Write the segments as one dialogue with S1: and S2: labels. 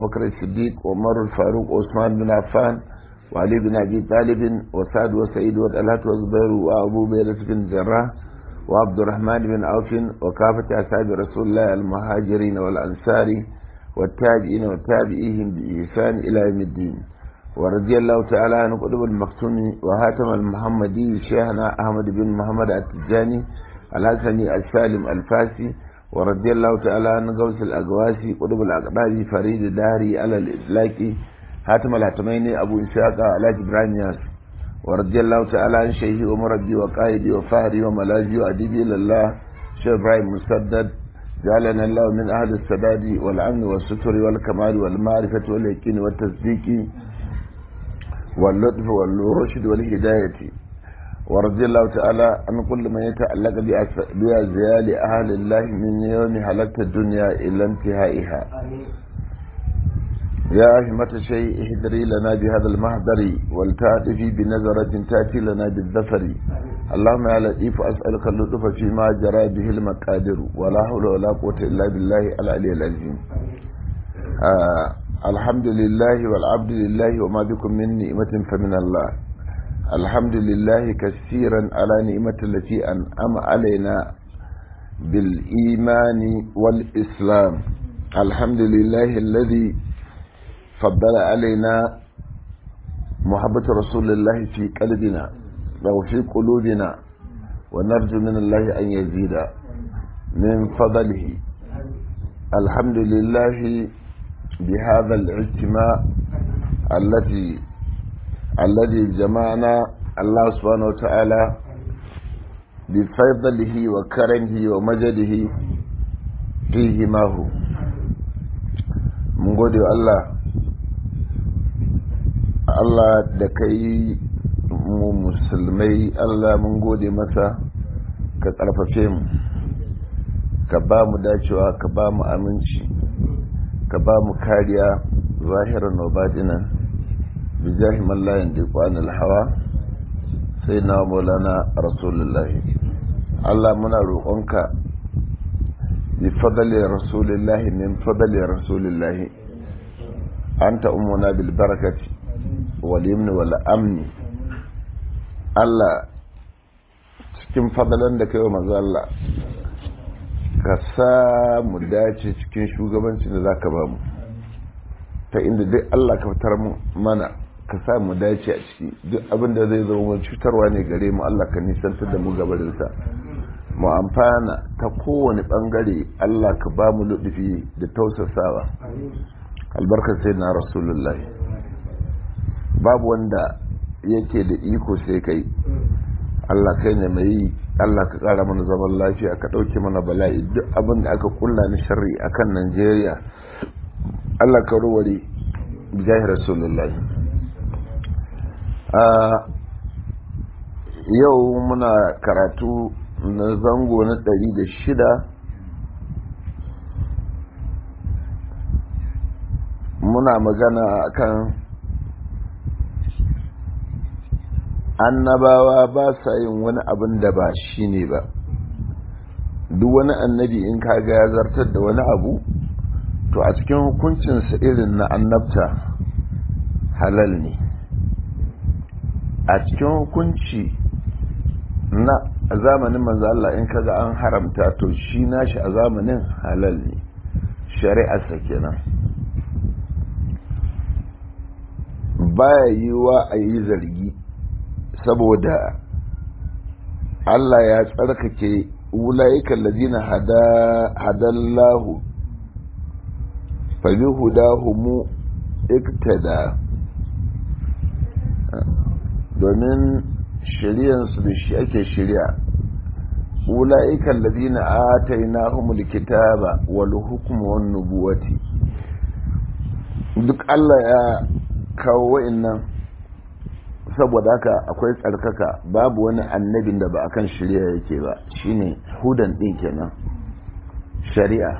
S1: بكر الصديق وعمر الفاروق وعثمان بن عفان وعلي بن أبي طالب وسعد وسعيد وطلحة وزبير وأبو بيرة بن جراح وعبد الرحمن بن عوف وكافة أصحاب رسول الله المهاجرين والأنصار والتابعين والتابعيهم بإحسان إلى يوم الدين ورضي الله تعالى عن قطب المكتوم وهاتم المحمدي شيخنا أحمد بن محمد التجاني الحسني السالم الفاسي ورضي الله تعالى عن غوث الأقواسي قطب الأقباب فريد داري على الإطلاق هاتم الهتمين أبو إسحاق علاج إبراهيم ياس ورضي الله تعالى عن شيخي ومربي وقائدي وفهري وملاذي وأديبي لله شيخ إبراهيم مسدد جعلنا الله من أهل السداد والأمن والستر والكمال والمعرفة واليقين والتصديق واللطف والرشد والهداية ورضي الله تعالى عن كل من يتعلق بأزيال أهل الله من يوم حلقت الدنيا إلى انتهائها يا همة شيء اهدري لنا بهذا المهدر والتعطفي بنظرة تأتي لنا بالذفر اللهم يا لطيف أسألك اللطف فيما جرى به المقادر ولا حول ولا قوة إلا بالله العلي العظيم آه الحمد لله والعبد لله وما بكم من نعمة فمن الله الحمد لله كثيرا على نعمة التي أنعم علينا بالإيمان والإسلام الحمد لله الذي فضل علينا محبة رسول الله في قلبنا أو في قلوبنا ونرجو من الله أن يزيد من فضله الحمد لله بهذا الاجتماع التي الذي جمعنا الله سبحانه وتعالى بفضله وكرمه ومجده فيه ما هو من قول الله Allah da ka yi mu musulmai Allah mun gode masa ka ƙarfafe mu ka ba mu dacewa ka ba mu aminci ka ba mu kariya zahiran wa batinan bijahi mallayin da kwanan hawa sai na maulana rasulullahi Allah muna roƙonka bi fadali rasulillahi min fadali rasulillahi anta ummuna bil barakati wal yamni wal amni Allah cikin fadalan da kai wa manzo Allah ka sa mu dace cikin shugabancin da za ka ba mu ta inda duk Allah ka fitar mana ka sa mu dace a ciki duk abin da zai zama cutarwa ne gare mu Allah ka nisantar da mu gabarinsa mu amfana ta kowane bangare Allah ka ba mu ludufi da tausasawa albarkar sai na rasulullah babu wanda yake da iko sai kai Allah kai ne mai yi Allah ka ƙara mana zaman lafiya ka ɗauke mana bala'i duk abin da aka kulla ni sharri a kan Najeriya Allah ka ruware bijahi Rasulullahi yau muna karatu na zango na ɗari da shida muna magana akan annabawa ba sa yin wani abin da ba shi ne ba duk wani annabi in kaga ya zartar da wani abu to a cikin hukuncinsa irin na annabta halal ne a cikin hukunci na zamanin manzo Allah in kaga an haramta to shi nashi a zamanin halal ne shari'arsa kenan baya yiwa a yi zargi saboda Allah ya tsarkake wula'ikan lazina hadallahu fabi hudahumu iktada domin shiryansu da shi ake shirya wula'ikan lazina atainahumul kitaba wal hukmu wan nubuwati duk Allah ya kawo wa'annan saboda haka akwai tsarkaka babu wani annabin da ba a kan shari'a yake ba shine hudan ɗin kenan shari'a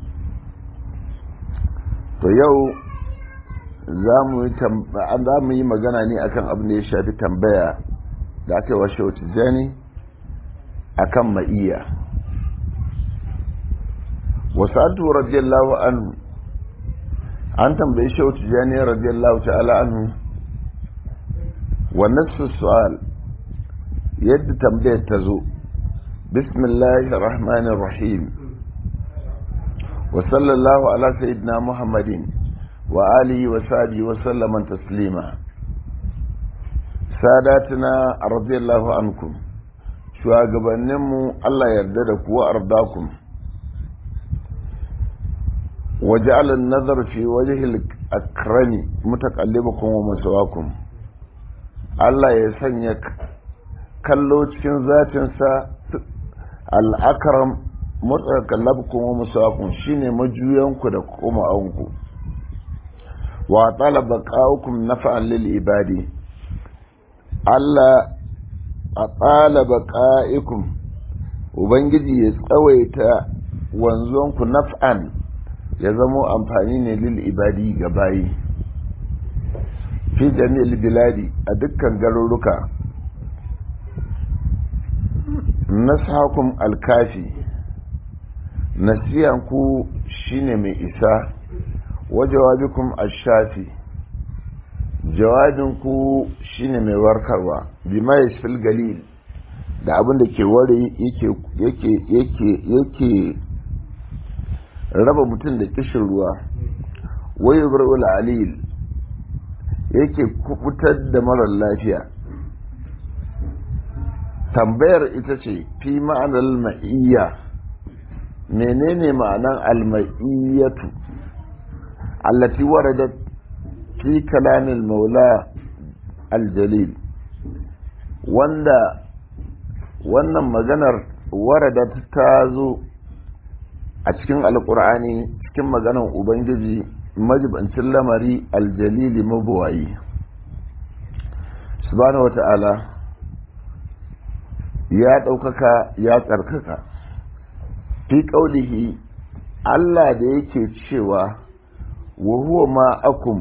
S1: to yau za mu yi magana ne akan abin da ya shafi tambaya da aka yi wa shautu jani akan ma'iya wasu radiyallahu anhu an tambayi shehu tijjani radiyallahu ta'ala anhu wa nassu su'al yadda tambayar ta zo bismillahir rahmanir rahim wa sallallahu ala sayyidina muhammadin wa alihi wa sahbihi wa sallama taslima sadatuna radiyallahu ankum shugabanninmu Allah yarda da kuwa ardakum وجعل النظر في وجه الأكرم متقلبكم ومسواكم Allah ya sanya kallo cikin zatinsa al'akaram matsakallabkun wa musawakun shine majuyanku da kuma anku wa talaba ƙa'ukun nafa'an lil ibadi Allah a talaba ƙa'ikun Ubangiji ya tsawaita wanzuwanku naf'an ya zamo amfani ne lil ibadi ga bayi fi jami'il biladi a dukkan garuruka nashakum alkafi nasiyanku shine mai isa wa jawabikum ashafi jawabinku shine mai warkarwa bima yashfil galil da abin da ke ware yake yake yake yake raba mutum da kishin ruwa wai ibrahim alil yake kubutar da marar lafiya tambayar ita ce fi ma'anar ma'iyya menene ma'anar alma'iyyatu allati waradat fi kalamin maula aljalil wanda wannan maganar waradat ta zo a cikin alkur'ani cikin maganan ubangiji majibancin lamari aljalili mabuwayi subhanahu wata'ala ya ɗaukaka ya tsarkaka fi ƙaulihi allah da yake cewa wa huwa ma'akum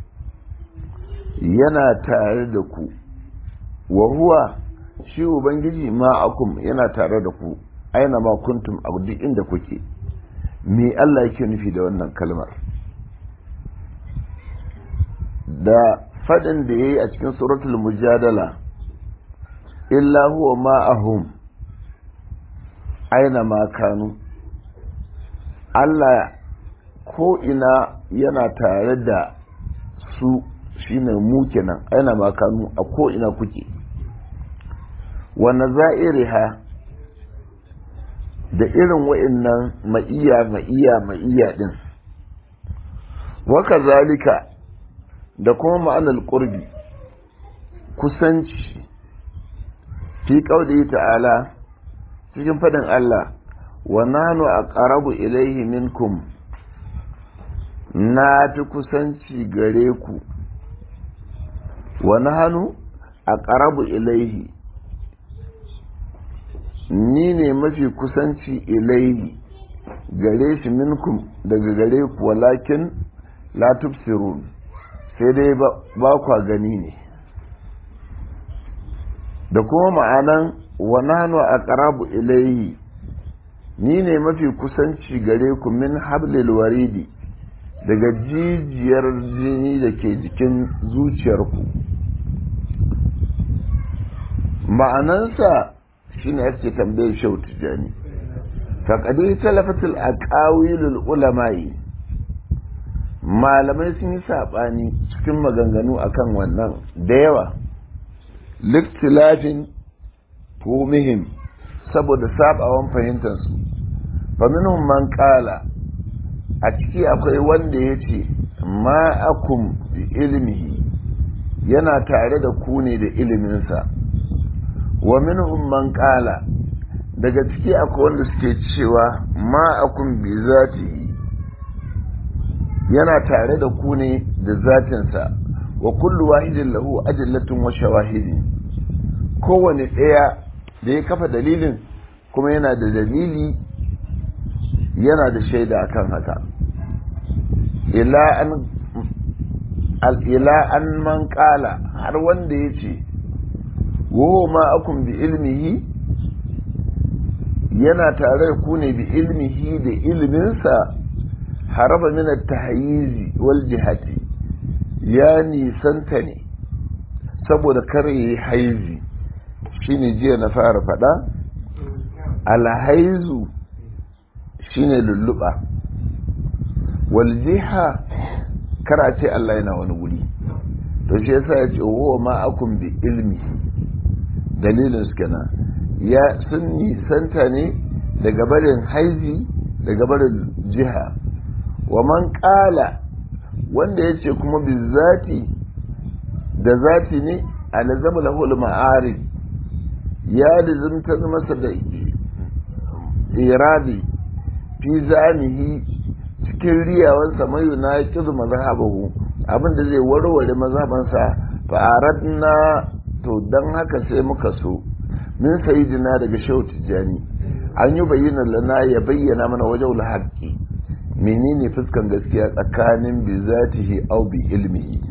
S1: yana tare da ku wa huwa shi ubangiji ma'akum yana tare da ku aina ma kuntum a duk inda kuke me Allah yake nufi da wannan kalmar da fadin da yayi a cikin suratul mujadala illa huwa ma'ahum aina ma kanu Allah ko ina yana tare da su shine mu kenan aina ma kanu a ko ina kuke wa nazairiha da irin wa'innan ma'iya ma'iya ma'iya din waka zalika da kuma ma'anar ƙurbi kusanci fi ƙaudi ta'ala cikin faɗin Allah wa nanu a ƙarabu ilaihi minkum na fi kusanci gare ku wa nanu a ƙarabu ilaihi ni ne mafi kusanci ilaihi gare shi minkum daga gare ku walakin la tubsirun sai dai ba kwa gani ne da kuma ma'anan wa nahnu aqrabu ilaihi ni ne mafi kusanci gare ku min hablil waridi daga jijiyar jini da ke jikin zuciyarku ma'anansa shine ake tambayar shau tijani faƙadi talafatul aqawilul ulama'i malamai sun yi saɓani cikin maganganu akan wannan da yawa liktilafin fumihim saboda sabawan fahimtarsu faminun man ƙala a ciki akwai wanda ya ce ma'akum bi ilmihi yana tare da ku ne da iliminsa wa minhum man qala daga ciki akwai wanda suke cewa ma akun bi zatihi yana tare da ku ne da zatinsa wa kullu wahidin lahu ajallatun wa shawahidi kowane ɗaya da ya kafa dalilin kuma yana da dalili yana da shaida akan haka ila an ila an man qala har wanda ya ce wo ma akun bi ilmihi yana tare da ku ne bi ilmihi da ilminsa haraba min at-tahyiz wal jihati ya nisanta ne saboda kare yi haizi shine jiya na fara fada alhaizu shine lulluɓa wal jiha kara ce Allah yana wani guri to shi yasa ya ce wa ma akun bi ilmi dalilin su kenan ya sun nisanta ne daga barin haizi daga barin jiha wa man kala wanda ya ce kuma bi zati da zati ne alzama lahul ma'arif ya lizimta masa da iradi fi zanihi cikin riyawansa mai na kizu mazhabahu abinda zai warware mazhabansa fa aradna to dan haka sai muka so min sayyidina daga shehu tijjani an yi bayyana lana ya bayyana mana wajen haqqi menene fuskan gaskiya tsakanin bi zatihi au bi ilmihi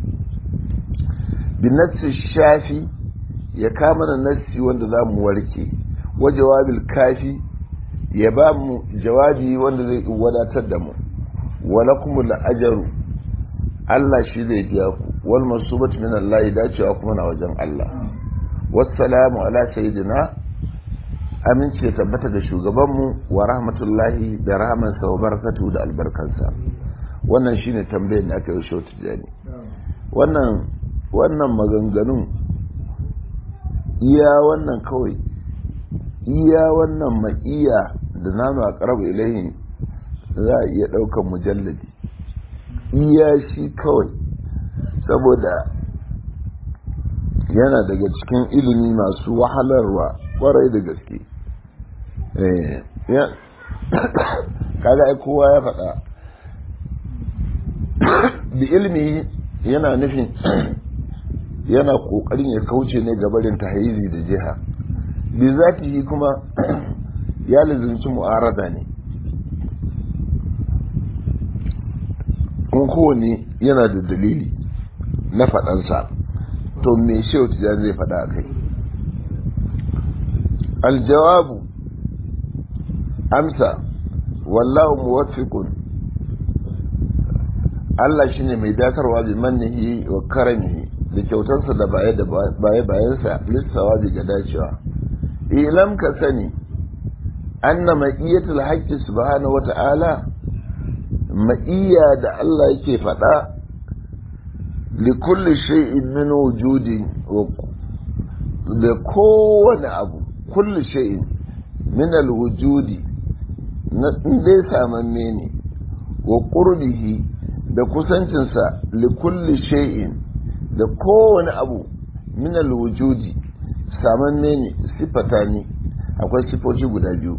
S1: bi nassi shafi ya kama da nassi wanda za mu warke wa jawabil kafi ya ba mu jawabi wanda zai wadatar da mu wala kuma la'ajaru Allah shi zai biya ku wal masubat min Allah dacewa kuma na wajen Allah wassalamu ala sayyidina aminci ya tabbata da shugabanmu wa rahmatullahi da rahmansa wa barakatu da albarkansa wannan shine tambayar da aka yi shi tijani wannan wannan maganganun iya wannan kawai iya wannan ma'iya da nanu a ƙarabu ilahin za a iya ɗaukar mujalladi iya shi kawai saboda yana daga cikin ilimi masu wahalarwa ƙwarai da gaske kaga ai kowa ya faɗa da ilimi yana nufin yana ƙoƙarin ya kauce ne gabarin tahayizi da jiha bi zatihi kuma ya lizinci mu'arada ne kuma kowane yana da dalili na faɗansa to me shehu tijjani zai faɗa a kai aljawabu amsa wallahu muwaffiqun Allah shine mai dakarwa bi mannihi wa karamihi da kyautarsa da baye da baye bayansa lissawa ga dacewa ilam ka sani anna ma'iyatul haqqi subhanahu wa ta'ala ma'iyya da Allah yake faɗa li kulli shay'in min wujudi da kowane abu kulli shay'in min al-wujudi na dai samamme ne wa qurbihi da kusancinsa li kulli shay'in da kowane abu min al-wujudi samanne ne sifata ne akwai sifofi guda biyu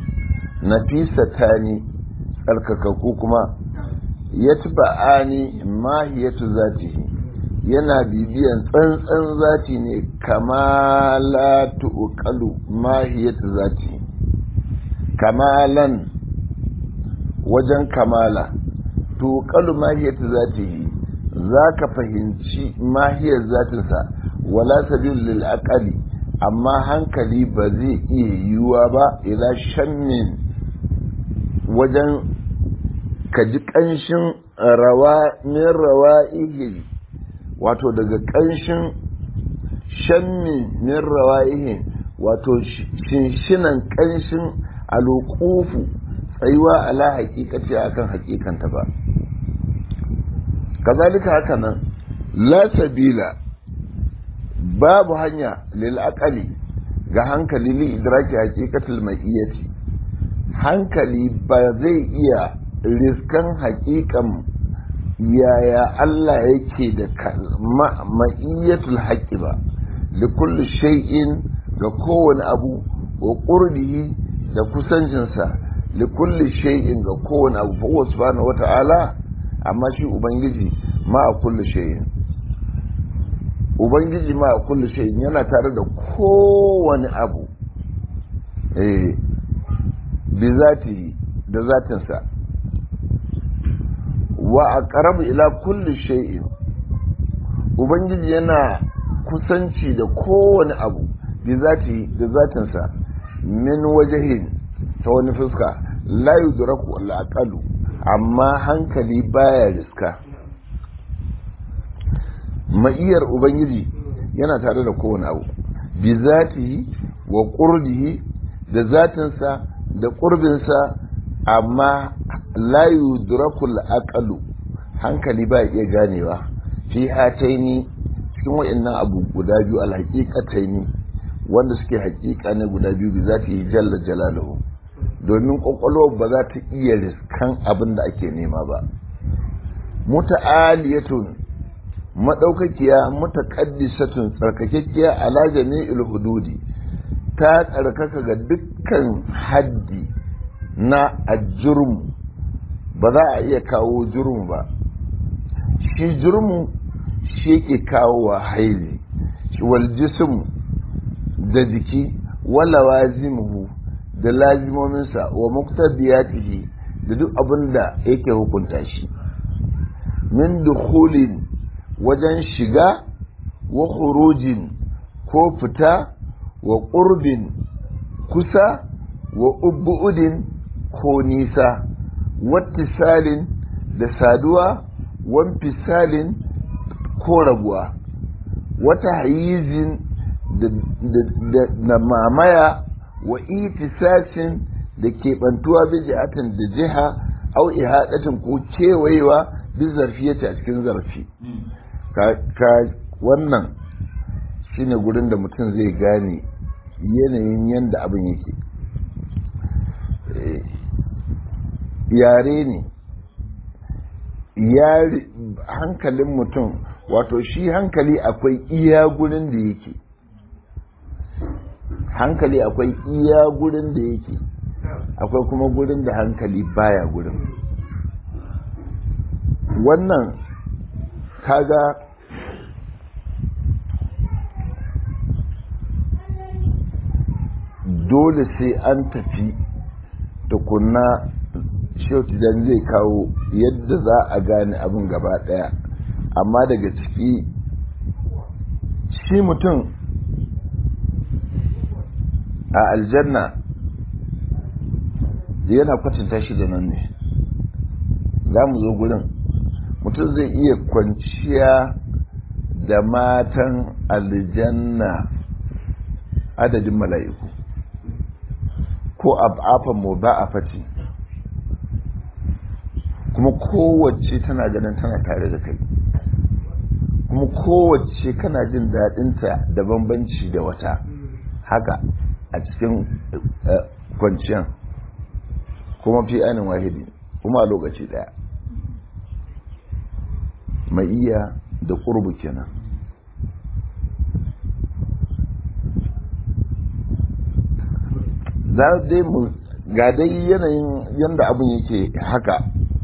S1: nafisata ne tsarkakakku kuma yatba'ani mahiyatu zatihi yana bibiyan tsantsan zati ne kama la tuqalu mahiyatu zati kamalan wajen kamala tuqalu mahiyatu zatihi zaka fahimci mahiyar zatinsa wala sabil lil aqali amma hankali ba zai iya yiwuwa ba idan shammin wajen ka ji ƙanshin rawa min rawa ihi wato daga ƙanshin shammin min rawa ihi wato shinshinan ƙanshin alukufu tsayuwa ala hakikati akan hakikanta ba kazalika haka nan la sabila babu hanya lil aqali ga hankali li idraki haqiqatul ma'iyati hankali ba zai iya riskan haƙiƙan yaya Allah yake da ma'iyyatul haqqi ba li kulli shay'in ga kowane abu wa qurbihi da kusancinsa li kulli shay'in ga kowane abu fa subhanahu wata'ala amma shi ubangiji ma a kulli shay'in ubangiji ma a kulli shay'in yana tare da kowane abu eh bi zati da zatinsa wa aqrabu ila kulli shay'in ubangiji yana kusanci da kowane abu bi zati da zatinsa min wajahin ta wani fuska la yudraku al aqalu amma hankali baya riska ma'iyar ubangiji yana tare da kowane abu bi zatihi wa qurbihi da zatinsa da ƙurbinsa amma la yudrakul aqalu hankali ba iya ganewa fi hataini cikin wa'annan abu guda biyu alhaqiqataini wanda suke haƙiƙa ne guda biyu bi zatihi jalla jalaluhu domin kwakwalwar ba za ta iya riskan abin da ake nema ba muta'aliyatun madaukakiya mutaqaddisatun tsarkakekkiya ala jami'il hududi ta tsarkaka ga dukkan haddi na ajurmu ba za a iya kawo jurmu ba shi jurmu shi yake kawo wa haili wal jism da jiki wala wazimuhu da lazimominsa wa muqtadiyatihi da duk abin da yake hukunta shi min dukhulin wajen shiga wa khurujin ko fita wa ƙurbin kusa wa ubbu'udin ko nisa wattisalin da saduwa wanfisalin ko rabuwa wata hayizin da mamaya wa itisasin da keɓantuwa bi jihatin da jiha au ihadatin ko kewayewa bi zarfiyata a cikin zarfi ka wannan shine gurin da mutum zai gane yanayin yadda abin yake yare ne hankalin mutum wato shi hankali akwai iya gurin da yake hankali akwai iya gurin da yake akwai kuma gurin da hankali baya gurin wannan kaga dole sai an tafi tukunna shautidan zai kawo yadda za a gane abin gaba daya amma daga ciki shi mutum a aljanna yana kwatanta shi da nan ne za mu zo gurin mutum zai iya kwanciya da matan aljanna adadin mala'iku ko ab'afan mu ba a fati kuma kowace tana ganin tana tare da kai kuma kowace kana jin daɗinta da bambanci da wata haka a cikin kwanciyan kuma fi anin wahidi kuma a lokaci ɗaya mai iya da ƙurbu kenan za dai mu ga dai yanayin yadda abin yake haka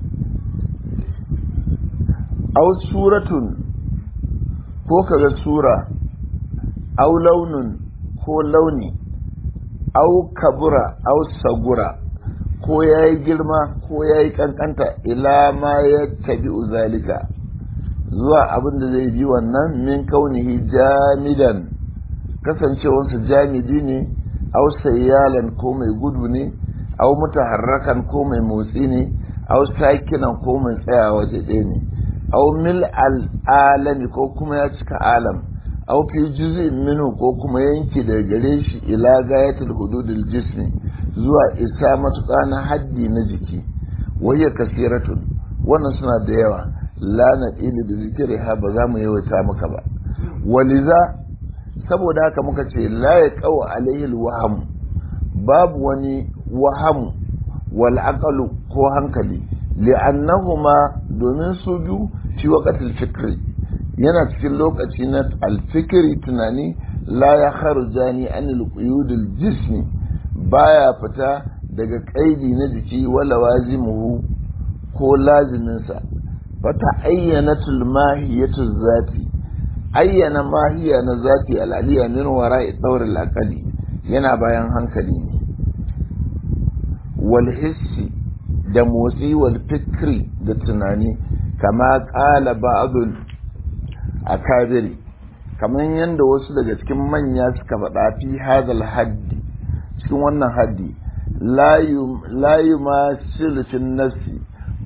S1: au suratun ko kaga sura au launin ko launi au kabura au sagura ko ya yi girma ko ya yi kankanta ila ma ya tabi zalika zuwa abin da zai bi wannan min kaunihi jamidan kasancewarsa jamidi ne au sayyalan ko mai gudu ne au mutaharrakan ko mai motsi ne au sakinan ko mai tsaya waje ɗaya ne au mil al'alami ko kuma ya cika alam au fi juz'in minhu ko kuma yanki daga gare shi ila gayatul hududil jismi zuwa isa matuƙa na haddi na jiki wayya kasiratun wannan suna da yawa la na da zikiri ha ba za mu yawaita maka ba waliza saboda haka muka ce la ya kawo alayhil waham babu wani wahamu wal aqalu ko hankali li'annahuma domin su biyu fi waqatil fikri yana cikin lokaci na alfikiri tunani la ya kharjani anil quyudil jismi baya fita daga kaidi na jiki wala wazimuhu ko laziminsa fata ayyanatul mahiyatu zati ayyana mahiya na zati al'aliya min wara'i daur al-aqali yana bayan hankali ne wal hissi da motsi wal fikri da tunani kama qala ba'dul akabiri kamar yadda wasu daga cikin manya suka faɗa fi hadal haddi cikin wannan haddi la yumasilu nafsi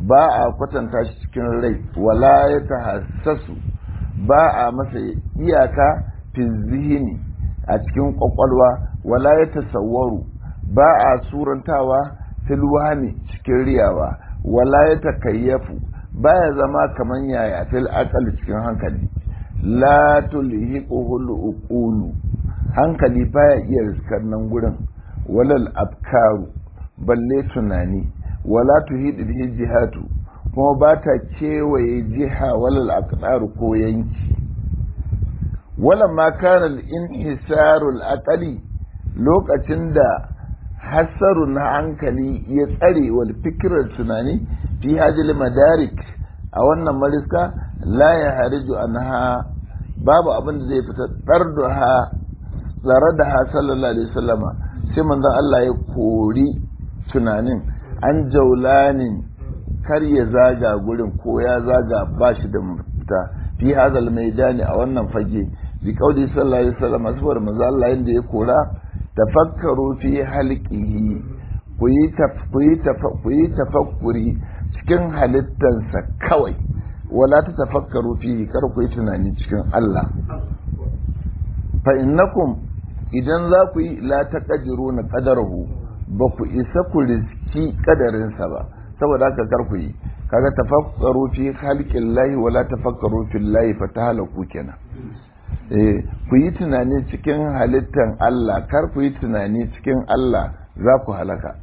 S1: ba a kwatanta shi cikin rai wala ya tahassasu ba a masa iyaka fi zihini a cikin kwakwalwa wala ya tasawwaru ba a surantawa filwani cikin riyawa wala ya takayyafu ba ya zama kaman yaya fil akali cikin hankali la tulhiquhul uqulu hankali baya iya riskar nan gurin walal afkaru balle tunani wala tuhidu bihi jihatu kuma ba ta kewaye jiha walal aqdaru ko yanki wala ma kana al-inhisaru al-aqli lokacin da hasaru na hankali ya tsare wal fikrar tunani fi hajil madarik a wannan mariska la ya hariju anha babu abin da zai fita darduha tsare da ha sallallahu alaihi wasallama sai manzon Allah ya kori tunanin an jaulanin kar ya zaga gurin ko ya zaga ba shi da mafita fi hazal maidani a wannan fage bi kaudi sallallahu alaihi wasallam saboda manzo Allah yanda ya kora tafakkaru fi halqihi ku yi ku yi ku yi tafakkuri cikin halittansa kawai wala ta tafakkaru fi kar ku yi tunani cikin Allah fa innakum idan za ku yi la taqdiruna qadarahu ba ku isa ku riski kadarinsa ba saboda haka kar ku yi kaga tafakkaru fi khalqin lahi wala tafakkaru fil lahi fatahalaku kenan eh ku yi tunani cikin halittan Allah kar ku yi tunani cikin Allah za ku halaka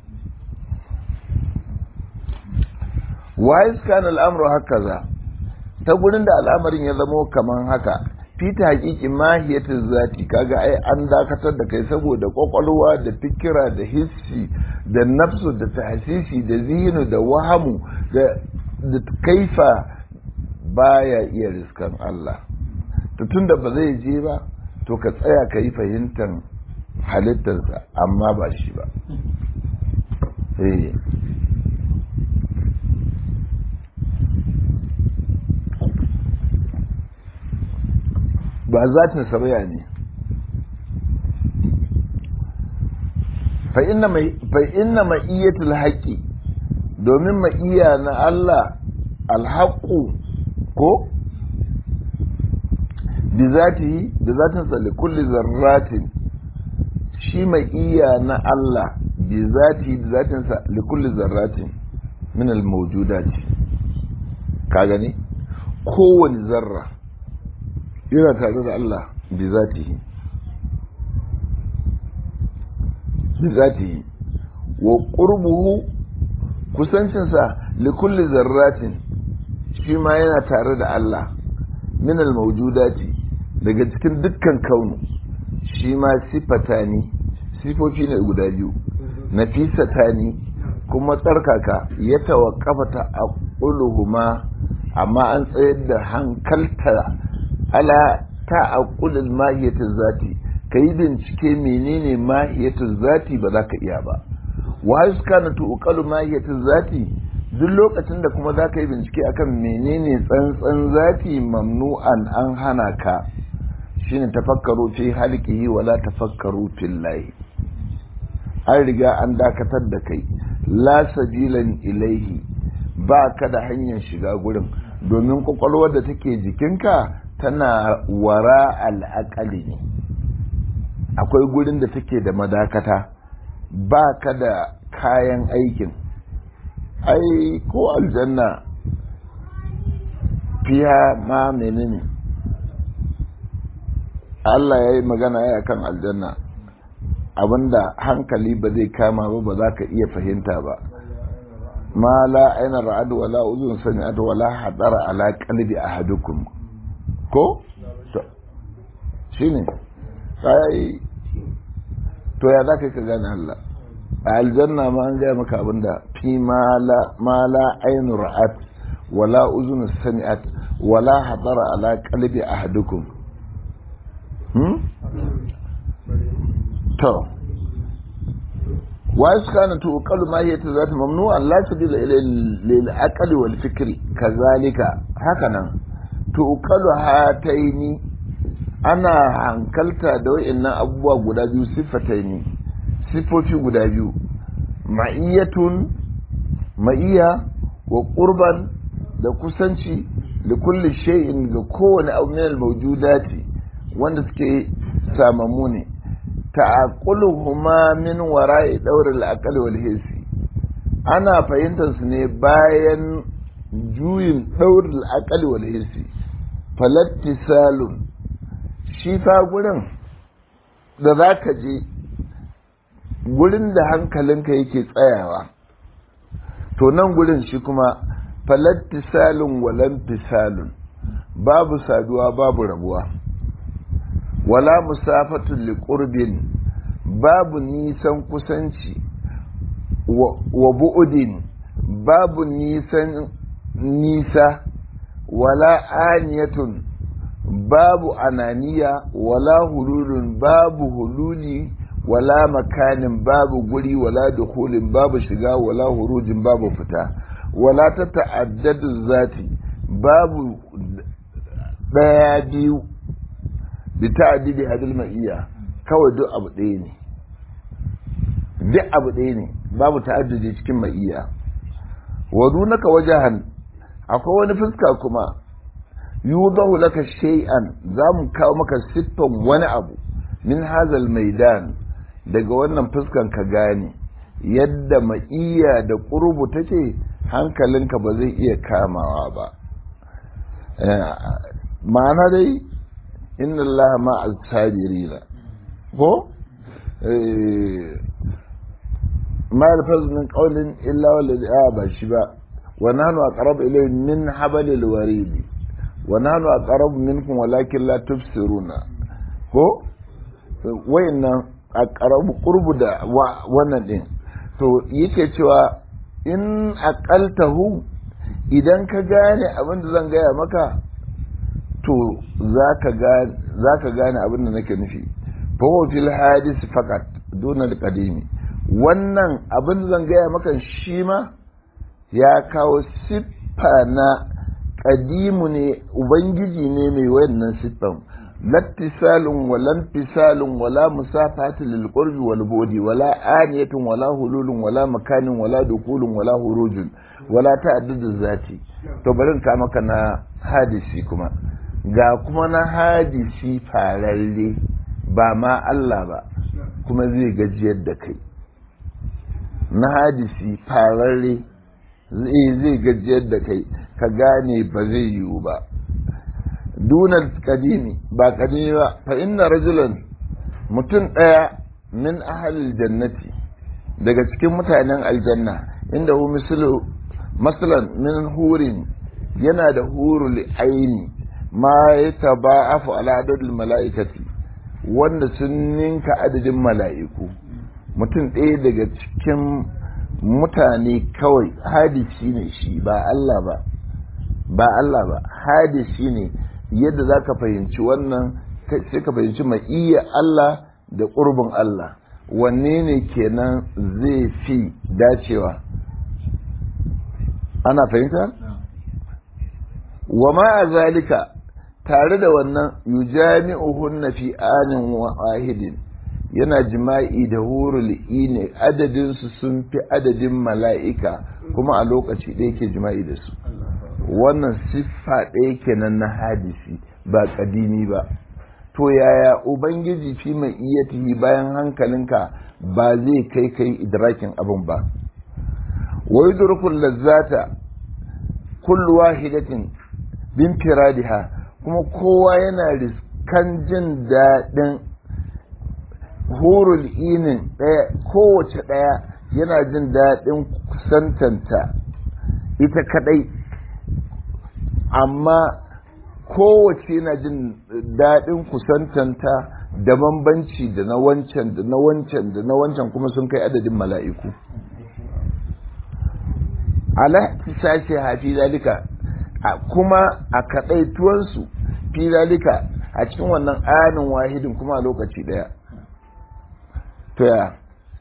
S1: wa iskan al'amru hakaza ta gurin da al'amarin ya zamo kaman haka fita hakiki mahiyatin zati kaga ai an dakatar da kai saboda kwakwalwa da fikira da hissi da nafsu da tahsisi da zihinu da wahamu da kaifa baya iya riskan Allah to tunda ba zai je ba to ka tsaya ka yi fahimtar halittarsa amma ba shi ba ba zatin saraya ne fa inna ma'iyyatul haqqi domin ma'iya na Allah alhaqqu ko bi zatihi da zatin sa kulli zarratin shi ma'iya na Allah bi zatihi da zatin sa kulli zarratin min al mawjudati ka gani kowane zarra yana tare da Allah bi zatihi bi zatihi wa qurbuhu kusancinsa li kulli zarratin shi ma yana tare da Allah min al mawjudati daga cikin dukkan kaunu shi ma sifatani sifofi ne guda biyu nafisatani kuma tsarkaka ya tawaqqafa ta aquluhuma amma an tsayar da hankalta ala ta'aqqulil mahiyatul zati kai bincike menene mahiyatul zati ba za ka iya ba wa kana tuqalu mahiyatul zati duk lokacin da kuma za ka yi bincike akan menene tsantsan zati mamnu'an an hana ka shine tafakkaru fi halqihi wala tafakkaru fillahi an riga an dakatar da kai la sabilan ilaihi ba ka da hanyar shiga gurin domin kwakwalwar da take jikinka tana wara al'akali ne akwai gurin da take da madakata ba ka da kayan aikin ai ko aljanna fiya ma menene Allah ya yi magana ya kan aljanna abinda hankali ba zai kama ba ba za ka iya fahimta ba ma la aina ra'adu wala uzun sami'at wala hadara ala qalbi ahadukum ko shine kai to ya zaka ka gane Allah a aljanna ma an gaya maka abinda fi ma la ma la ainu ra'at wala uzun sami'at wala hadara ala qalbi ahadukum hmm to وإسكان تؤقل ماهية ذات ممنوعا لا سبيل إلى للعقل والفكر كذلك هكذا تؤقل هاتين أنا hankalta da wa'annan abubuwa guda biyu sifataini sifofi guda biyu ma'iyyatun ma'iyya wa qurban da kusanci da kulli shay'in ga kowane abu min al-mawjudati wanda suke samamu ne ta'aquluhuma min wara'i dawr al-aqli wal hissi ana fahimtar su ne bayan juyin dawr al-aqli wal hissi falattisalun shi fa gurin da zaka je gurin da hankalinka yake tsayawa to nan gurin shi kuma falattisalun walantisalun babu saduwa babu rabuwa wala musafatun liƙurbin babu nisan kusanci wa bu'udin babu nisan nisa wala aniyatun babu ananiya wala hululun babu hululi wala makanin babu guri wala dukulin babu shiga wala hurujin babu fita wala ta ta'addadu zati babu daya biyu bi ta'addidi hadil ma'iyya kawai duk abu ɗaya ne duk abu ɗaya ne babu ta'addudi cikin ma'iyya wa dunaka wajahan akwai wani fuska kuma yudahu laka shay'an zamu kawo maka siffan wani abu min hazal maidan daga wannan fuskan ka gane yadda ma'iyya da ƙurbu take hankalinka ba zai iya kamawa ba ma'ana dai inna Allah ma al-sabirina ko ma yalfaz min qawlin illa wallazi a ba shi ba wa nahnu aqrabu ilayhi min hablil warid wa nahnu aqrabu minkum walakin la tubsiruna ko wayannan aqrabu qurbu da wannan din to yake cewa in aqaltahu idan ka gane abin da zan gaya maka to za ka gane abin da nake nufi fawo fil hadis fakat duna qadimi wannan abin da zan gaya maka shi ma ya kawo siffa na kadimu ne ubangiji ne mai wannan siffan lattisalun wala intisalun wala musafati lil qurbi wal budi wala aniyatun wala hululun wala makanin wala dukulun wala hurujun wala ta'addudu zati to bari ka maka na hadisi kuma ga kuma na hadisi fararre ba ma Allah ba kuma zai gajiyar da kai na hadisi fararre zai gajiyar da kai ka gane ba zai yiwu ba dunar kadimi ba kadimi ba fa inna rajulan mutum ɗaya min ahalil jannati daga cikin mutanen aljanna inda hu mislu masalan min hurin yana da hurul aini ma ya taba'afu ala adadin mala'ikati wanda sun ninka adadin mala'iku mutum ɗaya daga cikin mutane kawai hadisi ne shi ba Allah ba ba Allah ba hadisi ne yadda za ka fahimci wannan sai ka fahimci mai iya Allah da ƙurbin Allah wanne ne kenan zai fi dacewa ana fahimta? wa ma a zalika tare da wannan yujami'uhunna fi anin wahidin yana jima'i da hurul ne adadinsu sun fi adadin mala'ika kuma a lokaci ɗaya ke jima'i da su wannan siffa ɗaya kenan na hadisi ba ƙadimi ba to yaya ubangiji fi mai iya bayan hankalinka ba zai kai kai idrakin abin ba wai durkun lazzata kullu wahidatin bin firadiha kuma kowa yana riskan jin daɗin hurul inin ɗaya kowace ɗaya yana jin daɗin kusantanta ita kaɗai amma kowace yana jin daɗin kusantanta da bambanci da na wancan da na wancan da na wancan kuma sun kai adadin mala'iku ala sashe hafi zalika kuma a kaɗaituwansu fi zalika a cikin wannan anin wahidin kuma a lokaci ɗaya to ya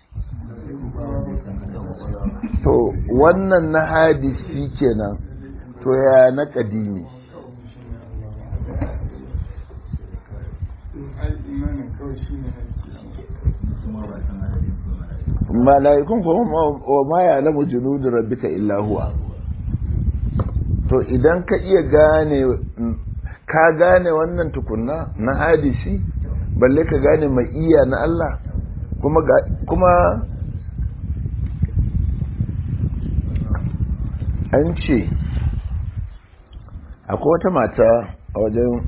S1: to wannan na hadisi kenan to ya na ƙadimi mala'ikun kuma wa ma ya lamu junudu rabbika illa huwa to idan ka iya gane ka gane wannan tukunna na hadisi balle ka gane mai iya na Allah kuma kuma an ce akwai wata mata a wajen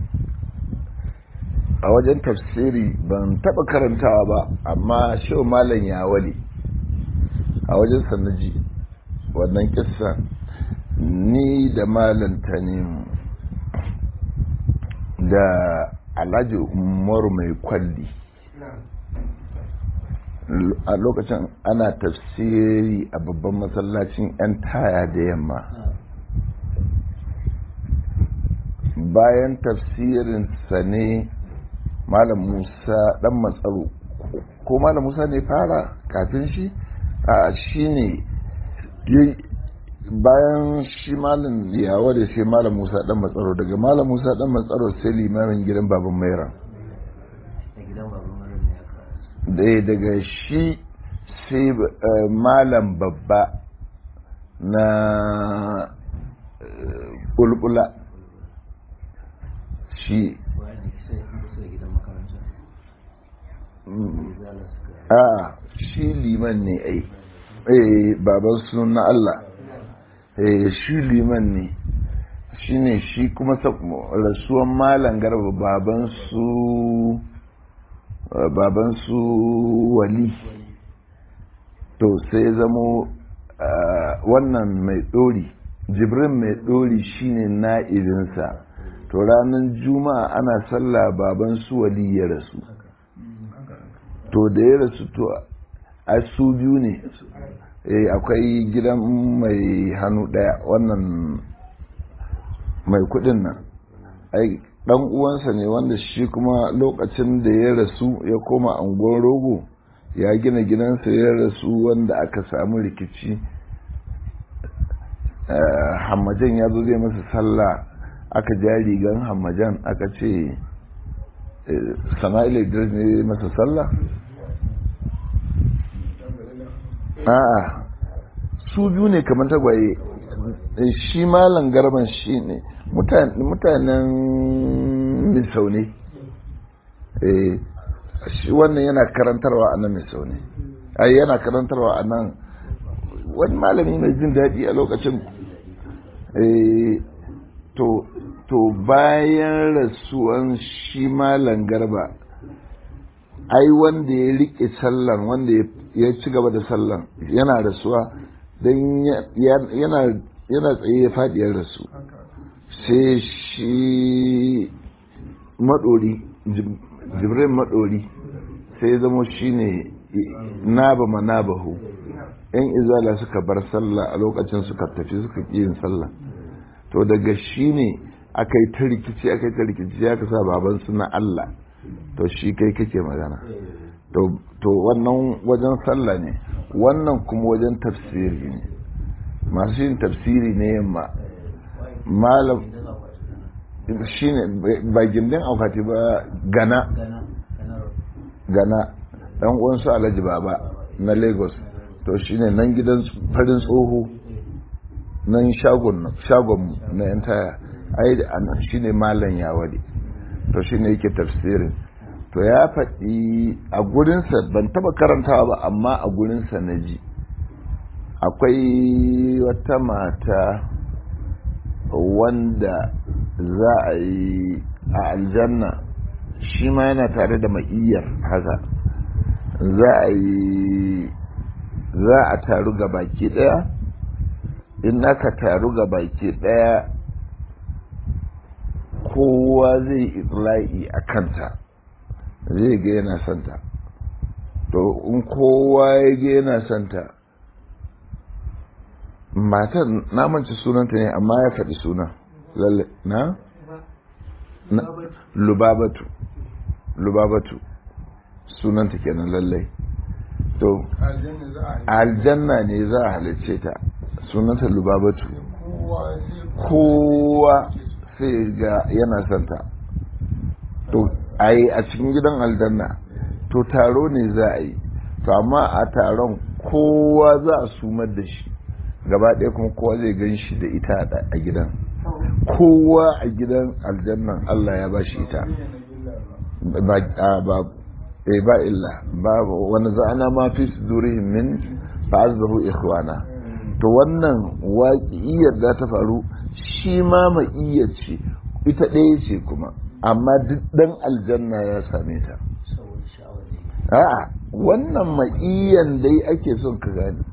S1: a wajen tafsiri ban taba karantawa ba amma shehu malam ya wale a wajen sanaji wannan kissa ni da malam tanim da alhaji umaru mai kwalli a lokacin ana tafsiri a babban masallacin 'yan taya da yamma bayan tafsirinsa ne malam musa dan matsaro ko malam musa ne fara kafin shi a shi ne bayan shi malam yawa da sai malam musa dan matsaro daga malam musa dan matsaro sai limamin gidan baban maira da daga shi sai malam babba na kulkula shi a shi liman ne ai eh baban su na Allah eh shi liman ne shi ne shi kuma rasuwan malam garba baban su baban su wali to sai zamo wannan mai ɗori jibrin mai ɗori shine na'ibinsa to ranar juma'a ana sallah baban su wali ya rasu to da ya rasu to a su biyu ne akwai gidan mai hannu ɗaya wannan mai kudin nan ai dan uwansa ne wanda shi kuma lokacin da ya rasu ya koma angon rogo ya gina gidansa ya rasu wanda aka samu rikici hammajan ya zo zai masa sallah aka ja rigan hammajan aka ce sama'ila idris ne masa sallah a'a su biyu ne kamar tagwaye shi malam garban shi ne mutanen misau ne shi wannan yana karantarwa a nan misau ne ai yana karantarwa a nan wani malami mai jin daɗi a lokacin to to bayan rasuwan shi malam garba ai wanda ya rike sallan wanda ya ci gaba da sallan yana rasuwa don yana tsaye ya faɗi ya rasu sai shi maɗori jibrin maɗori sai zama shi ne naba ma nabahu yan izala suka bar sallah a lokacin suka tafi suka ƙi yin sallah to daga shi ne aka yi ta rikici aka yi ta rikici ya kasa baban suna Allah to shi kai kake magana to wannan wajen sallah ne wannan kuma wajen tafsiri ne masu yin tafsiri ne yamma malam shi ne ba gindin aukati ba gana gana dan uwansu alhaji baba na lagos to shi ne nan gidan farin tsoho nan shagon na yan taya ai shi ne malam ya wade to shi ne yake tafsirin to ya faɗi a gurinsa ban taba karantawa ba amma a gurinsa na ji akwai wata mata wanda za a yi a aljanna shi ma yana tare da ma'iyyar haka za a yi za a taru ga baki ɗaya in aka taru ga baki ɗaya kowa zai itla'i a kanta zai ga yana santa to in kowa ya ga yana santa matan namanci sunanta ne amma ya faɗi suna lalle na? lubabatu lubabatu sunanta kenan lallai to aljanna ne za a halicce ta sunanta lubabatu kowa sai ga yana santa to a yi a cikin gidan aljanna to taro ne za a yi to amma a taron kowa za a sumar da shi gaba ɗaya kuma kowa zai gan shi da ita a gidan kowa a gidan aljannan Allah ya bashi ita ba ba eh ba illa ba wani za'ana ma fi sudurihim min fa'azzahu ikhwana to wannan waƙiyyar da ta faru shi ma ma'iyyar ce ita ɗaya ce kuma amma duk ɗan aljanna ya same ta a'a wannan ma'iyyan dai ake son ka gani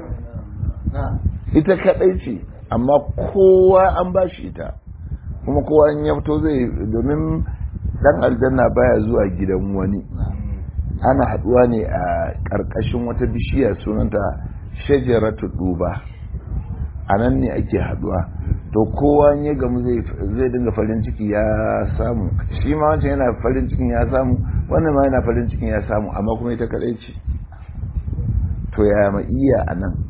S1: ita kaɗai ce amma kowa an ba shi ita kuma kowa in ya fito zai domin ɗan aljanna baya zuwa gidan wani ana haɗuwa ne a ƙarƙashin wata bishiya sunanta shajaratu duba a nan ne ake haɗuwa to kowa ya gamu zai dinga farin ciki ya samu shi ma wancan yana farin cikin ya samu wannan ma yana farin cikin ya samu amma kuma ita kadai ce to ya ma iya a nan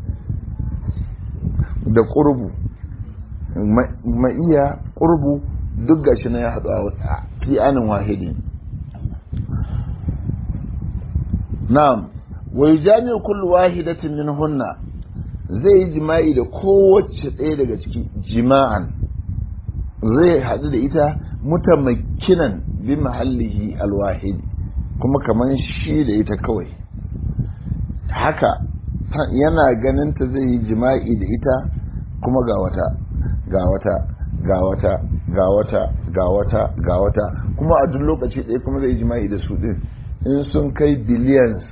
S1: da ƙurbu ma iya ƙurbu duk gashi na ya haɗu a fi anin wahidi na'am wai jami'u kullu wahidatin min hunna zai yi jima'i da kowace ɗaya daga ciki jima'an zai haɗu da ita mutamakinan bi mahallihi alwahidi kuma kamar shi da ita kawai haka yana ganin ta zai yi jima'i da ita kuma ga wata ga wata ga wata ga wata ga wata ga wata kuma a duk lokaci ɗaya kuma zai yi jima'i da su ɗin in sun kai billions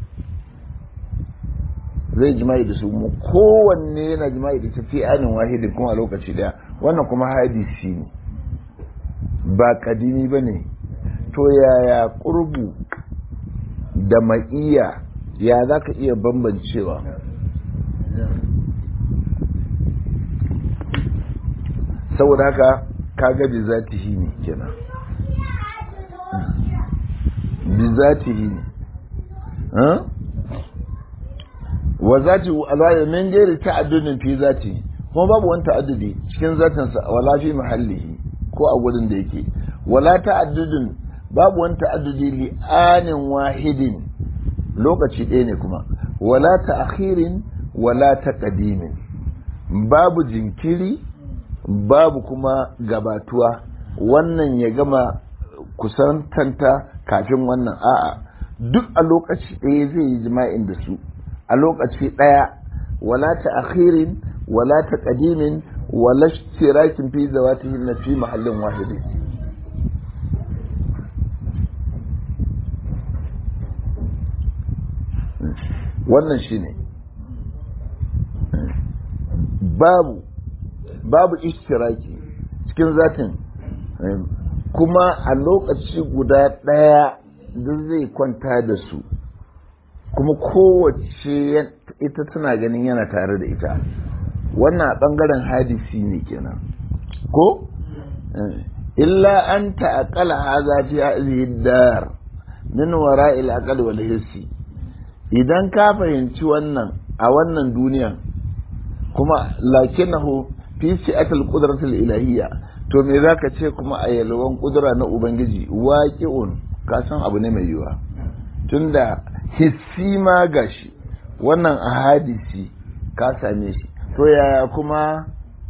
S1: zai jima'i da su mu kowanne yana jima'i da tafi anin wahidin kuma a lokaci daya wannan kuma hadisi ne ba kadimi ba ne to yaya ƙurbu da ma'iya ya za ka iya bambancewa saboda haka kaga bi zatihi ne kenan bi zatihi ne wa zati alaya min gairi ta'addudin fi zati kuma babu wani ta'addudi cikin zatinsa wala fi mahallihi ko a gurin da yake wala ta'addudin babu wani ta'addudi li anin wahidin lokaci ɗaya ne kuma wala ta'khirin wala taqdimin babu jinkiri babu kuma gabatuwa wannan ya gama kusantanta kafin wannan a'a duk a lokaci ɗaya zai yi jima'in da su a lokaci ɗaya wala ta akhirin wala ta ƙadimin wala shirakin fi zawatihin na fi mahallin wahidi wannan shi ne babu babu ishtiraki cikin zatin kuma a lokaci guda ɗaya duk zai kwanta da su kuma kowace ita tana ganin yana tare da ita wannan a ɓangaren hadisi ne kenan ko illa an ta'aqqala hadha fi hadhihi dar min wara'il aqal wal hissi idan ka fahimci wannan a wannan duniya kuma lakinahu fi si'atil qudratil ilahiyya to me zaka ce kuma a yalwan kudura na ubangiji waqi'un ka san abu ne mai yiwa tunda hissi ma gashi wannan a hadisi ka same shi to yaya kuma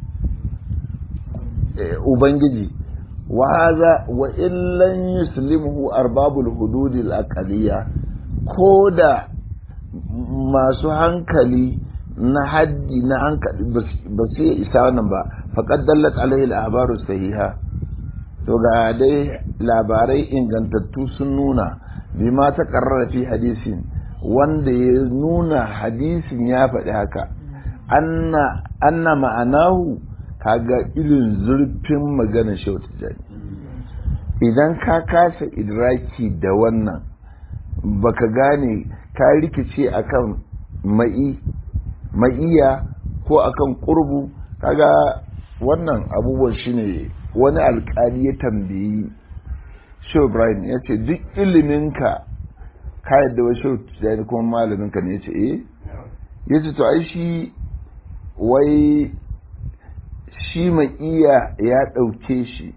S1: ubangiji wa haza wa illan yuslimuhu arbabul hududil aqaliyya ko da masu hankali na haddi na hankali ba su isa wannan ba faqad dallat alaihi al-ahbaru sahiha to ga dai labarai ingantattu sun nuna bima ta karrara fi hadisin wanda ya nuna hadisin ya faɗi haka anna ma'anahu kaga irin zurfin maganar shautu jani idan ka kasa idraki da wannan baka gane ka rikice akan ma'i ma'iya ko akan ƙurbu kaga wannan abubuwan shine wani alkali ya tambayi Shehu Ibrahim ya ce duk iliminka ka yadda wai Shehu Tijjani kuma malaminka ne ya ce eh ya ce to ai shi wai shi mai iya ya ɗauke shi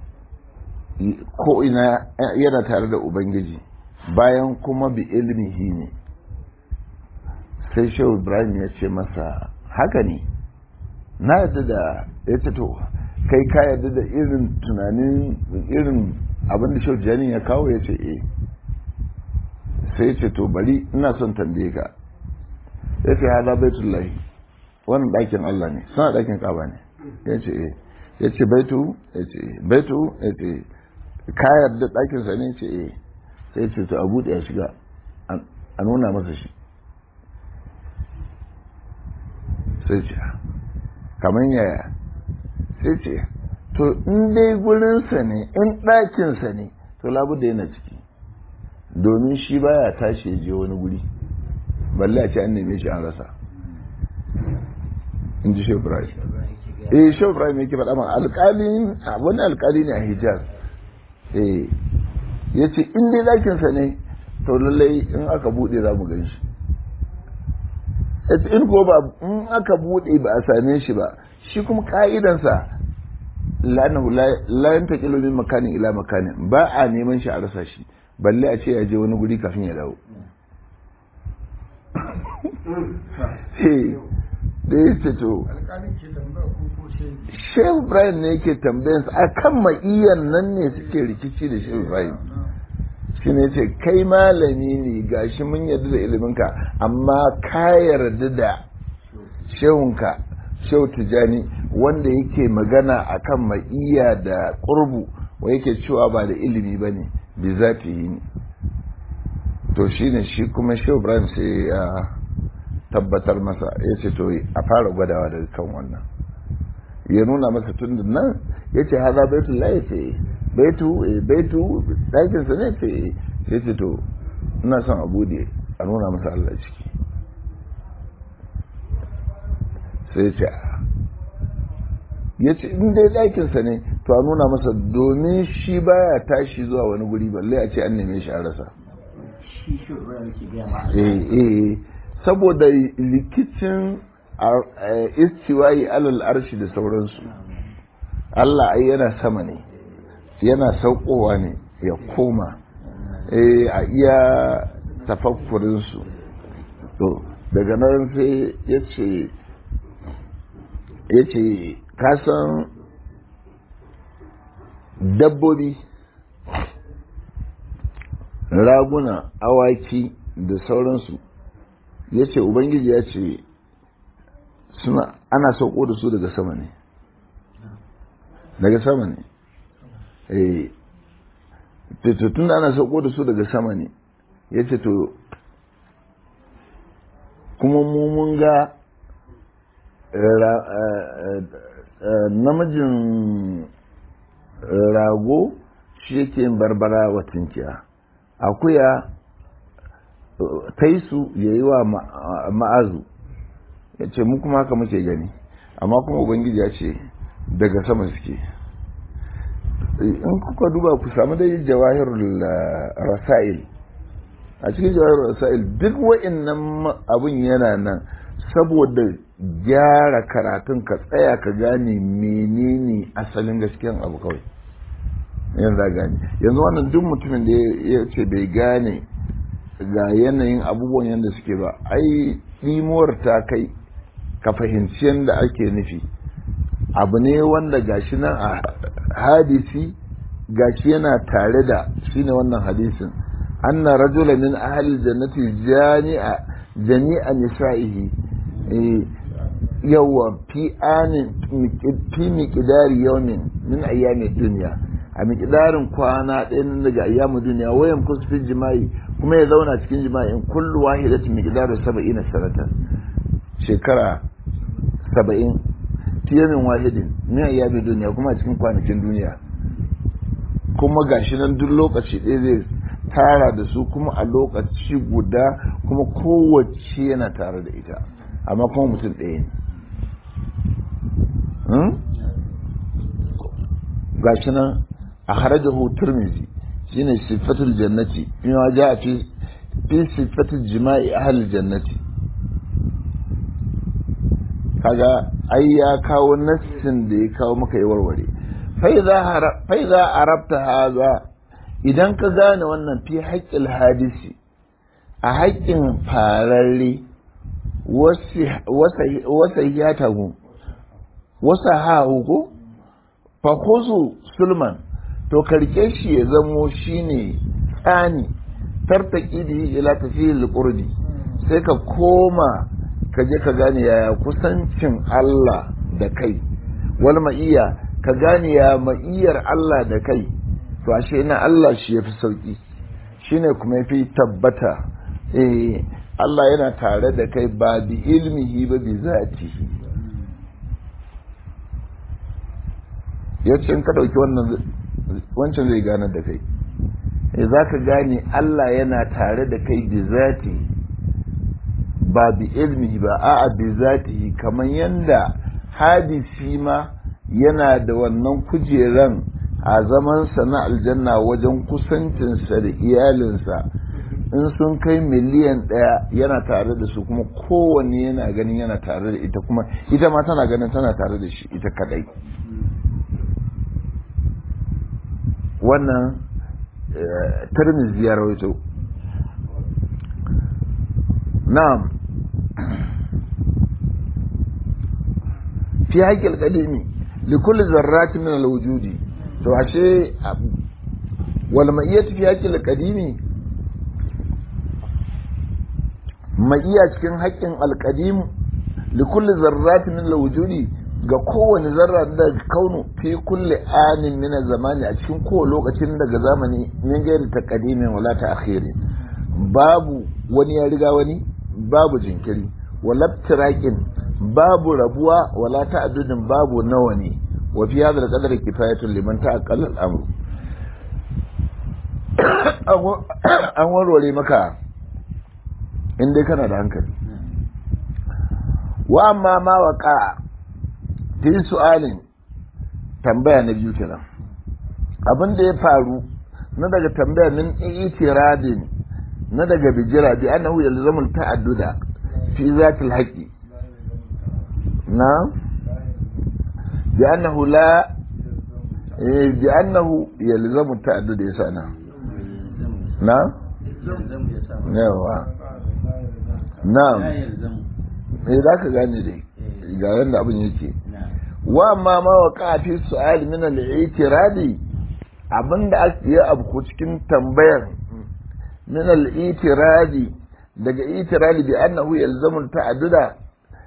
S1: ko ina yana tare da Ubangiji bayan kuma bi ilmihi ne sai Shehu Ibrahim ya ce masa haka ne na yadda da ya ce to kai ka yarda da irin tunanin irin abin da shau janin ya kawo ya ce eh sai ce to bari ina son tambaye ka ya ce hada baitullahi wannan ɗakin Allah ne suna ɗakin kaba ne ya ce eh ya ce baitu ya ce eh baitu ya ce ka yarda ɗakinsa ne ya ce eh sai ce to a buɗe ya shiga a nuna masa shi sai ce kamar yaya sai ce to in dai gurinsa ne in ɗakinsa ne to labu da yana ciki domin shi baya tashi ya je wani guri balle a ce an neme shi an rasa in ji shehu ibrahim eh shehu ibrahim yake faɗa ma alƙalin wani alƙali ne a hijaz eh ya ce in dai ɗakinsa ne to lallai in aka buɗe za mu gan shi in ko ba in aka buɗe ba a same shi ba shi kuma ka'idansa lanahu la yantaqilu min makanin ila makanin ba a neman shi a rasa shi balle a ce ya je wani guri kafin ya dawo da ya ce to shehu ibrahim ne yake tambayansa a kan ma'iyan nan ne suke rikici da shehu ibrahim shi ne ce kai malami ne gashi mun yarda da iliminka amma ka yarda da shehunka shehu tijani wanda yake magana akan ma'iya da ƙurbu wa yake cewa ba da ilimi ba ne bi za ta yi ne to shi ne shi kuma shehu ibrahim sai ya tabbatar masa ya ce to a fara gwadawa daga kan wannan ya nuna masa tun da nan ya ce haza baitu la ya ce baitu baitu ɗakinsa ne ce sai ce to ina son a bude a nuna masa Allah ciki sai ce ya ce in dai ɗakinsa ne to a nuna masa domin shi baya tashi zuwa wani guri balle a ce an neme shi a rasa saboda likicin istiwayi alal arshi da sauransu Allah ai yana sama ne yana saukowa ne ya koma a iya tafakkurinsu to daga nan sai ya ce ya ce kasan dabbobi raguna awaki da sauransu ya ce ubangiji ya ce suna ana sauko da su daga sama ne daga sama ne eh tun da ana sauko da su daga sama ne ya ce to kuma mu mun ga namijin rago shi yake yin barbara wa tunkiya akuya taisu ya yi wa ma'azu ya ce mu kuma haka muke gani amma kuma ubangiji ya ce daga sama suke in kuka duba ku samu dai jawahirul rasail a cikin jawahirul rasail duk wa'annan abun yana nan saboda gyara karatun ka tsaya ka gane menene asalin gaskiyan abu kawai yanzu gane yanzu wannan duk mutumin da ya ce bai gane ga yanayin abubuwan yadda suke ba ai ɗimuwar ta kai ka fahimci yadda ake nufi abu ne wanda gashi nan a hadisi gashi yana tare da shine wannan hadisin anna rajula min ahli jannati jami'a jami'a nisa'ihi yawa fi anin fi miqdari yawmin min ayyami dunya a miqdarin kwana ɗaya nan daga ayyamu duniya wayan kusfin jima'i kuma ya zauna cikin jima'in kullu wahidatin miqdaru 70 sanatan shekara 70 tiyamin wahidin min ayyami duniya kuma a cikin kwanakin duniya kuma gashi nan duk lokaci ɗaya zai tara da su kuma a lokaci guda kuma kowace yana tare da ita amma kuma mutum ɗaya ne gashi nan a harajahu turmizi shine sifatul jannati bima ja fi fi sifatul jima'i ahli jannati kaga ai ya kawo nassin da ya kawo maka ya warware fa idza arabta haza idan ka gane wannan fi haƙƙil hadisi a haƙƙin fararre wasa hiyatahu wasa hahu ko fahuzu sulman to karke shi ya zamo shine tsani tartaki da ila tafiyil qurbi sai ka koma ka je ka gane yaya kusancin Allah da kai wal ma'iya ka gane ya ma'iyar Allah da kai to ashe na Allah shi yafi sauki shine kuma yafi tabbata eh Allah yana tare da kai ba bi ilmihi ba bi zatihi yace in ka dauki wannan wancan zai gane da kai eh zaka gane Allah yana tare da kai bi zati ba bi ilmihi ba a'a bi zatihi kamar yanda hadisi ma yana da wannan kujeran a zamansa na aljanna wajen kusancinsa da iyalinsa in sun kai miliyan ɗaya yana tare da su kuma kowanne yana ganin yana tare da ita kuma ita ma tana ganin tana tare da shi ita kadai wannan tarmiz ya rawaito na'am fi haƙƙil ƙadimi likulli zarratin min alwujudi to ashe wal ma'iyyatu fi haqqil qadimi ma'iyya cikin haƙƙin alqadim li kulli zarratin min alwujudi ga kowane zarra da kaunu fi kulli anin min zamani a cikin kowane lokacin daga zamani min gairi taqdimin wala ta'khirin babu wani ya riga wani babu jinkiri wala tiraqin babu rabuwa wala ta'addudin babu nawa ne وفي هذا القدر كفاية لمن تأقل الأمر an warware maka in dai kana da hankali wa amma ma waka fi su'alin tambaya na biyu kenan abin da ya faru na daga tambaya min itiradin na daga bijira bi annahu yalzamu ta'adduda fi zatil haqi na بأنه لا بأنه يلزم التعدد يسانا نعم yawa na'am eh za ka gane dai ga yadda abin yake wa amma ma wa kafi su'al min al-i'tiradi abinda ake yi abu cikin tambayar min al-i'tiradi daga i'tiradi bi annahu yalzamu ta'adduda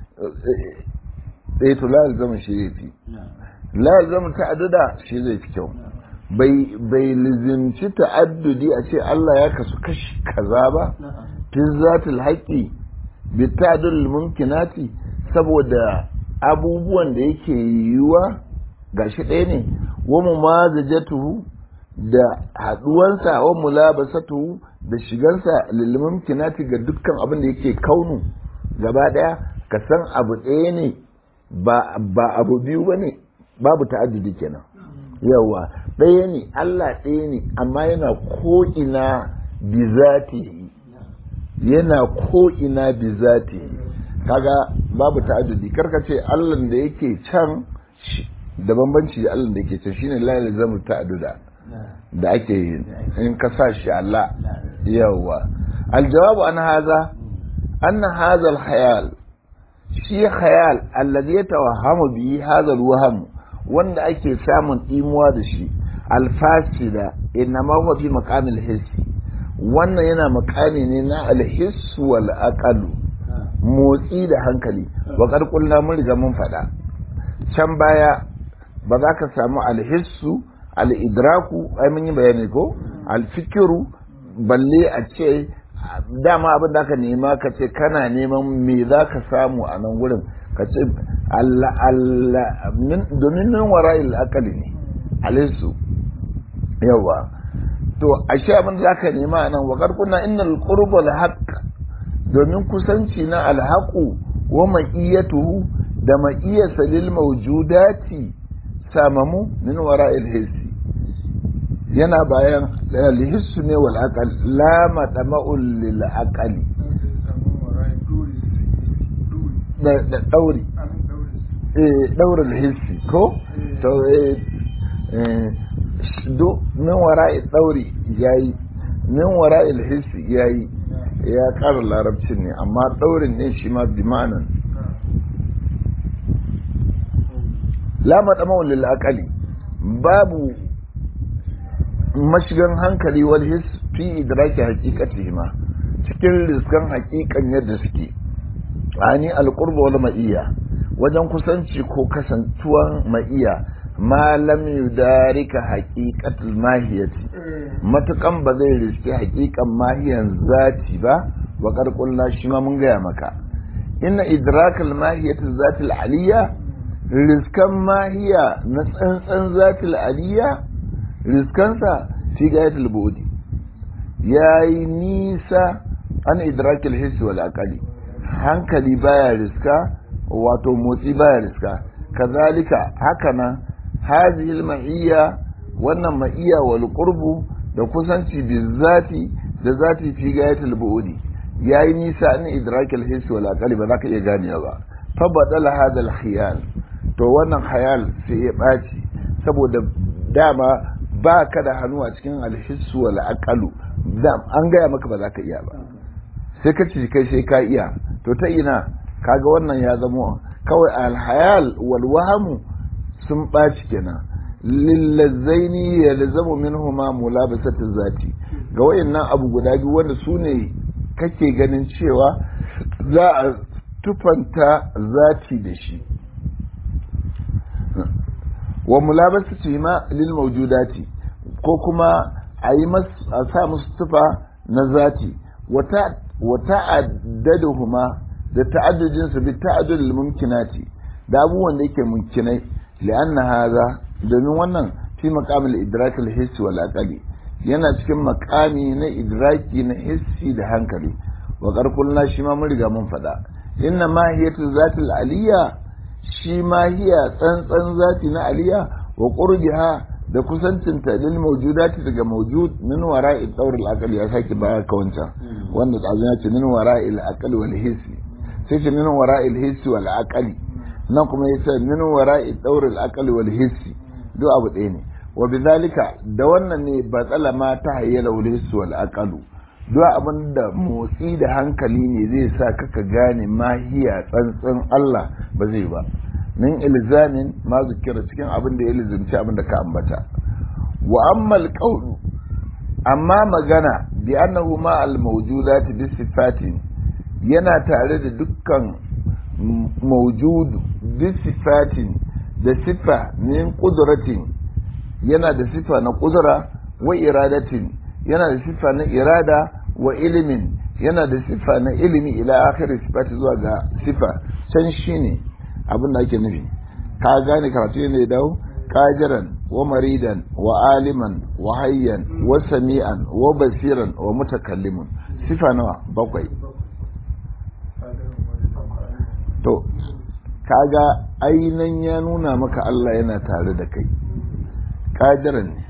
S1: eh to la yalzamu shi yafi la yalzamu ta'adduda shi zai fi kyau bai bai lizimci ta'addudi a ce Allah ya kasu kashi kaza ba fi zatul haqqi bi ta'addul mumkinati saboda abubuwan da yake yiwuwa gashi ɗaya ne wa mumazajatuhu da haduwansa wa mulabasatuhu da shigansa lil mumkinati ga dukkan abin da yake kaunu gaba ɗaya ka san abu ɗaya ne ba abu biyu ba ne babu ta'addudi kenan yawa ɗaya ne Allah ɗaya ne amma yana ko'ina bi zati yana ko'ina bi zati kaga babu ta'addudi karka ce Allah da yake can da bambanci da Allah da yake can shine la yalzamu ta'adduda da ake yi in ka sa shi Allah yawa aljawabu an haza anna hadha alhayal shi khayal alladhi yatawahhamu bihi hadha alwahm wanda ake samun imuwa da shi alfasida inma huwa fi maqamil hissi wannan yana makami ne na alhiss wal aqal motsi da hankali wa qad qulna mun riga mun fada can baya ba za ka samu alhissu al-idraku ai mun yi bayani ko al-fikru balle a ce dama abin da aka nema ka ce kana neman me za ka samu a nan wurin ka ce domin nan wara akali ne alisu yawa to ashe abin da za ka nema a nan wa karkuna innal qurbul haqq domin kusanci na alhaqu wa ma'iyatuhu da ma'iyasa lil mawjudati samamu min wara'il hissi yana bayan alhissu ne wal aqal la matama'ul lil aqali da da dauri eh daura hissi ko to eh do min wara'i dauri yayi min wara'i hissi yayi ya ƙara larabcin ne amma daurin ne shi ma bi ma'anan la matama'ul lil aqali babu mashigan hankali wal his fi idraki haqiqatihi ma cikin riskan haqiqan yadda suke ani alqurba wal ma'iyya wajen kusanci ko kasantuwan ma'iyya ma lam yudarika haqiqatul mahiyati matukan ba zai riski haqiqan mahiyan zati ba wa qad qulna shi ma mun gaya maka inna idrakal mahiyati zatil aliyya riskan mahiya na tsantsan zatil aliyya riskansa fi gayatul budi yayi nisa an idrakil hissi wal aqali hankali baya riska wato motsi baya riska kazalika hakanan hadhihi al ma'iyya wannan ma'iyya wal qurbu da kusanci bi zati da zati fi gayatul budi yayi nisa an idrakil hissi wal aqali ba za ka iya ganewa ba fa badala hadha al khiyal to wannan khayal sai ya ɓaci saboda dama ba ka da hannu a cikin alhissu wal aqalu an gaya maka ba za ka iya ba sai ka ci kai sai ka iya to ta ina kaga wannan ya zama kawai alhayal wal wahamu sun ɓaci kenan lillazzaini yalzamu minhuma mulabasatu zati ga wayannan abu guda biyu wanda su ne kake ganin cewa za a tufanta zati da shi wa mulabasatu ma lil mawjudati ko kuma a yi a sa musu tufa na zati wa ta'addaduhuma da ta'addudin su bi ta'addudil mumkinati da abubuwan da yake mumkinai li'anna hadha domin wannan fi maqamil idrak al hissi wal aqli yana cikin makami na idraki na hissi da hankali wa qarqulna shi ma mun riga mun faɗa inna mahiyatu zatil aliyya shi ma hiya tsantsan zati na aliya wa qurbiha da kusancinta lil mawjudati daga mawjud min wara'i dawr al aqli ya saki baya ka wancan wanda tsazo ya ce min wara'i al aqli wal hissi sai ce min wara'i al hissi wal aqli nan kuma ya ce min wara'i dawr al aqli wal hissi duk abu ɗaya ne wa bidhalika da wannan ne batsala ma ta hayyala wal hissi wal aqlu duk abin da motsi da hankali ne zai sa kaka gane mahiya tsantsan Allah ba zai ba min ilzamin ma zikira cikin abin da ya lizimci abin da ka ambata wa ammal qawlu amma magana bi annahu ma al mawjudati bi sifatin yana tare da dukkan mawjudu bi sifatin da sifa min qudratin yana da sifa na qudra wa iradatin yana da sifa na irada wa ilimin yana da sifa na ilimi ila akhir sifati zuwa ga sifa can shine abin da ake nufi ka gane karatu ne dawo kajiran wa maridan wa aliman wa hayyan wa sami'an wa basiran wa mutakallimun sifa nawa bakwai to kaga ainan ya nuna maka Allah yana tare da kai kajiran ne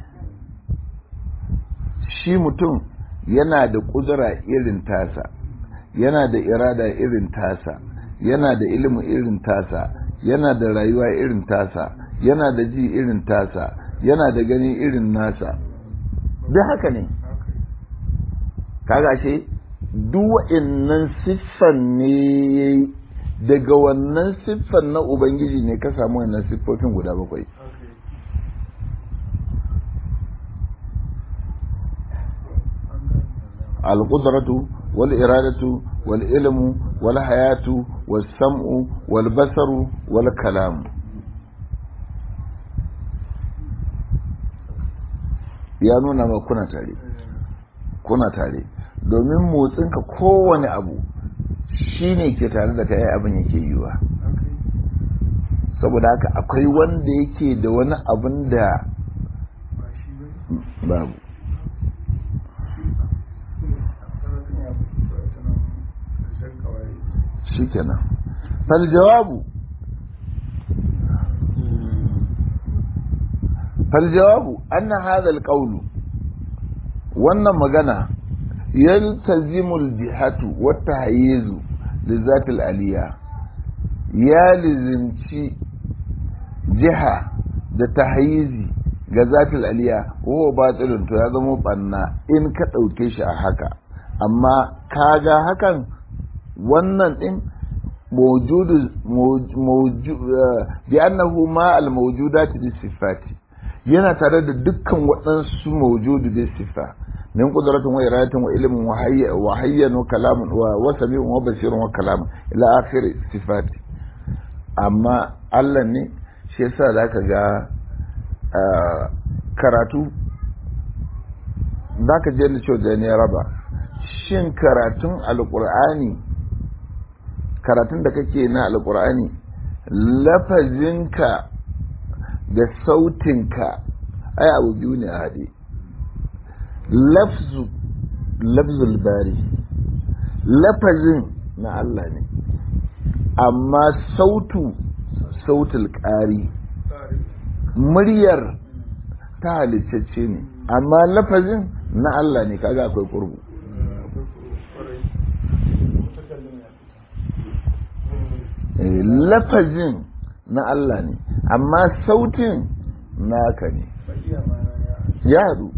S1: shi mutum yana da kudura irin tasa yana da irada irin tasa yana da ilimin irin tasa yana da rayuwa irin tasa yana da ji irin tasa yana da gani irin nasa duk haka ne kaga shi duk wa'annan siffan ne daga wannan siffan na ubangiji ne ka samu wannan siffofin guda bakwai القدرة والإرادة والعلم والحياة والسمع والبصر والكلام ya nuna ma kuna tare kuna tare domin motsinka kowane abu shi ne ke tare da kai abin yake yiwa saboda haka akwai wanda yake da wani abin da babu shikenan fal jawabu fal jawabu anna hadha al qawl wannan magana yaltazimu al jihatu wa tahyizu li zati al aliya ya lizimci jiha da tahyizi ga zati al aliya huwa batilun to ya zama banna in ka dauke shi a haka amma kaga hakan wannan ɗin mawjudu bi annahu ma al mawjudati bi sifati yana tare da dukkan waɗansu mawjudu da sifa min qudratin wa iradatin wa ilmin wa hayya wa hayyan wa kalamun wa wasami'un wa basirun wa kalamun ila akhir sifati amma Allah ne shi yasa zaka ga karatu zaka je da cewa da raba shin karatun alqur'ani karatun da kake na alqur'ani lafazinka da sautinka ai abu biyu ne a haɗe lafzu lafzul bari lafazin na Allah ne amma sautu sautul ƙari muryar ta halicce ne amma lafazin na Allah ne kaga akwai kurbu lafazin na Allah ne amma sautin naka ne ya haɗu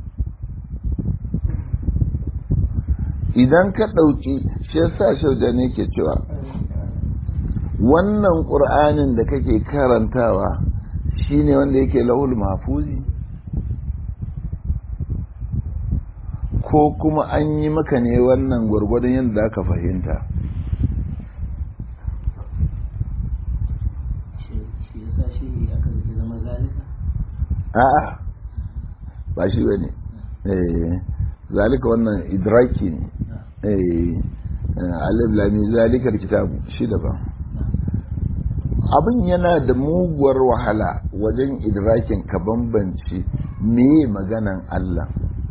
S1: idan ka ɗauki shi yasa shauda ne ke cewa wannan ƙur'anin da kake karantawa shine wanda yake lahul mafuzi ko kuma an yi maka ne wannan gwargwadon yadda aka fahimta a'a ba shi ba ne zalika wannan idraki ne alif lami zalikar kitabu shi daban abin yana da muguwar wahala wajen idrakin ka bambance meye maganan Allah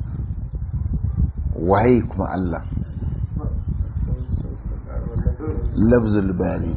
S1: waye kuma Allah lafzul bari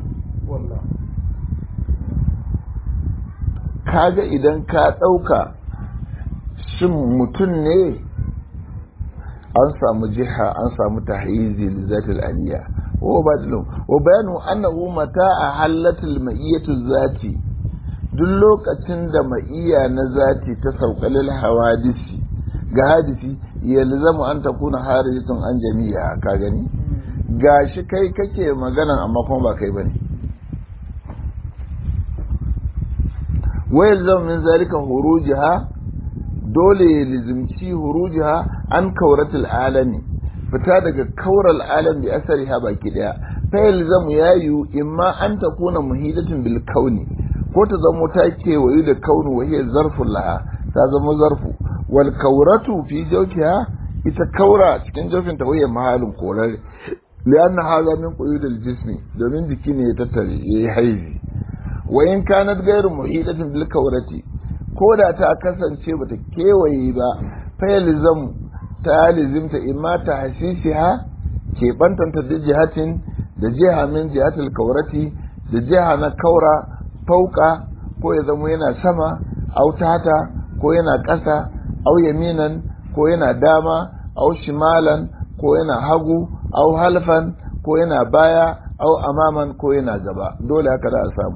S1: kaga idan ka ɗauka shin mutum ne an samu jiha an samu tahyizi lizatil aliyya wa badalun wa bayanu annahu mata a halatul ma'iyatu zati duk lokacin da ma'iya na zati ta saukalil hawadisi ga hadisi yalzamu an takuna harijatun an jami'a ka gani gashi kai kake magana amma kuma ba kai bane wa yalzamu min zalika hurujaha dole ya lizimci hurujiha an kauratul alami fita daga kaural alam bi asariha baki daya fa yalzamu yayu imma an takuna muhidatin bil kauni ko ta zamo ta kewayu da kaunu wa hiya zarfun laha ta zama zarfu wal kauratu fi jawfiha ita kaura cikin jawfin ta waye mahalin korar lianna hadha min quyudil jismi domin jiki ne ya tattare yayi haizi wa in kanat ghayru muhidatin bil kaurati ko da ta kasance bata kewaye ba fayalizam ta lizimta imma ta hasisiha ke bantanta da jihatin da jiha min jihatul kaurati da jiha na kaura fauka ko ya zama yana sama au tata ko yana ƙasa au yaminan ko yana dama au shimalan ko yana hagu au halfan ko yana baya au amaman ko yana gaba dole haka da a samu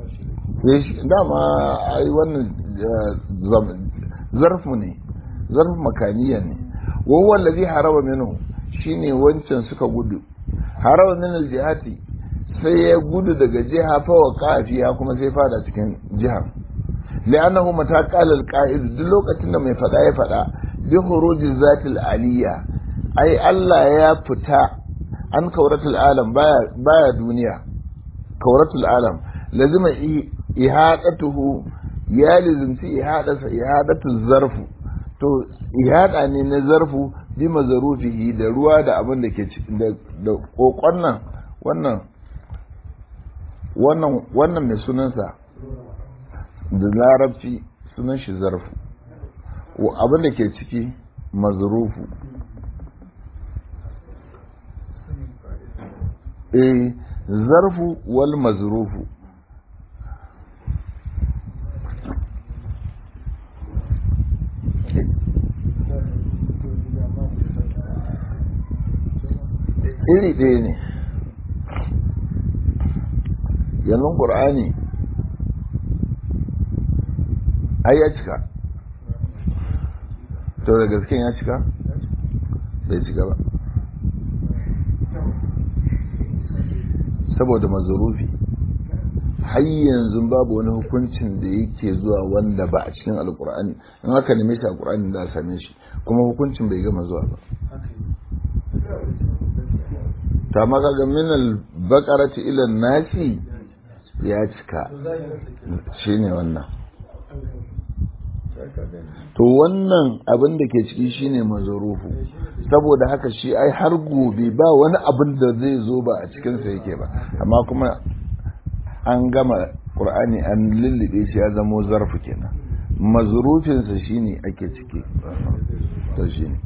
S1: dama ai wannan zarfu ne zarfu makaniya ne wawan lazi haraba minhu shine wancan suka gudu haraba min aljihati sai ya gudu daga jiha fa wa kafiya kuma sai fada cikin jihar li'annahu mata qala alqa'id duk lokacin da mai fada ya fada bi huruji zatil aliyya ai Allah ya fita an kauratul alam baya baya duniya kauratul alam lazima ihadatuhu ya lizimci ihadarsa ihadatu zarfu to ihada ne na zarfu bi mazarufihi da ruwa da abin da ke da kokon nan wannan wannan wannan mai sunansa da larabci sunan shi zarfu abin da ke ciki mazrufu eh zarfu wal mazrufu iri ɗaya ne yanzu ƙur'ani ai ya cika to da gaske ya cika bai cika ba saboda mazurufi har yanzu babu wani hukuncin da yake zuwa wanda ba a cikin alkur'ani in aka neme shi alkur'ani da same shi kuma hukuncin bai gama zuwa ba ta maka ga min al-baqarati ila nasi ya cika shine wannan to wannan abin da ke ciki shine mazarufu saboda haka shi ai har gobe ba wani abin da zai zo ba a cikinsa yake ba amma kuma an gama ƙur'ani an lullube shi ya zamo zarfu kenan mazrufinsa shine ake ciki to shine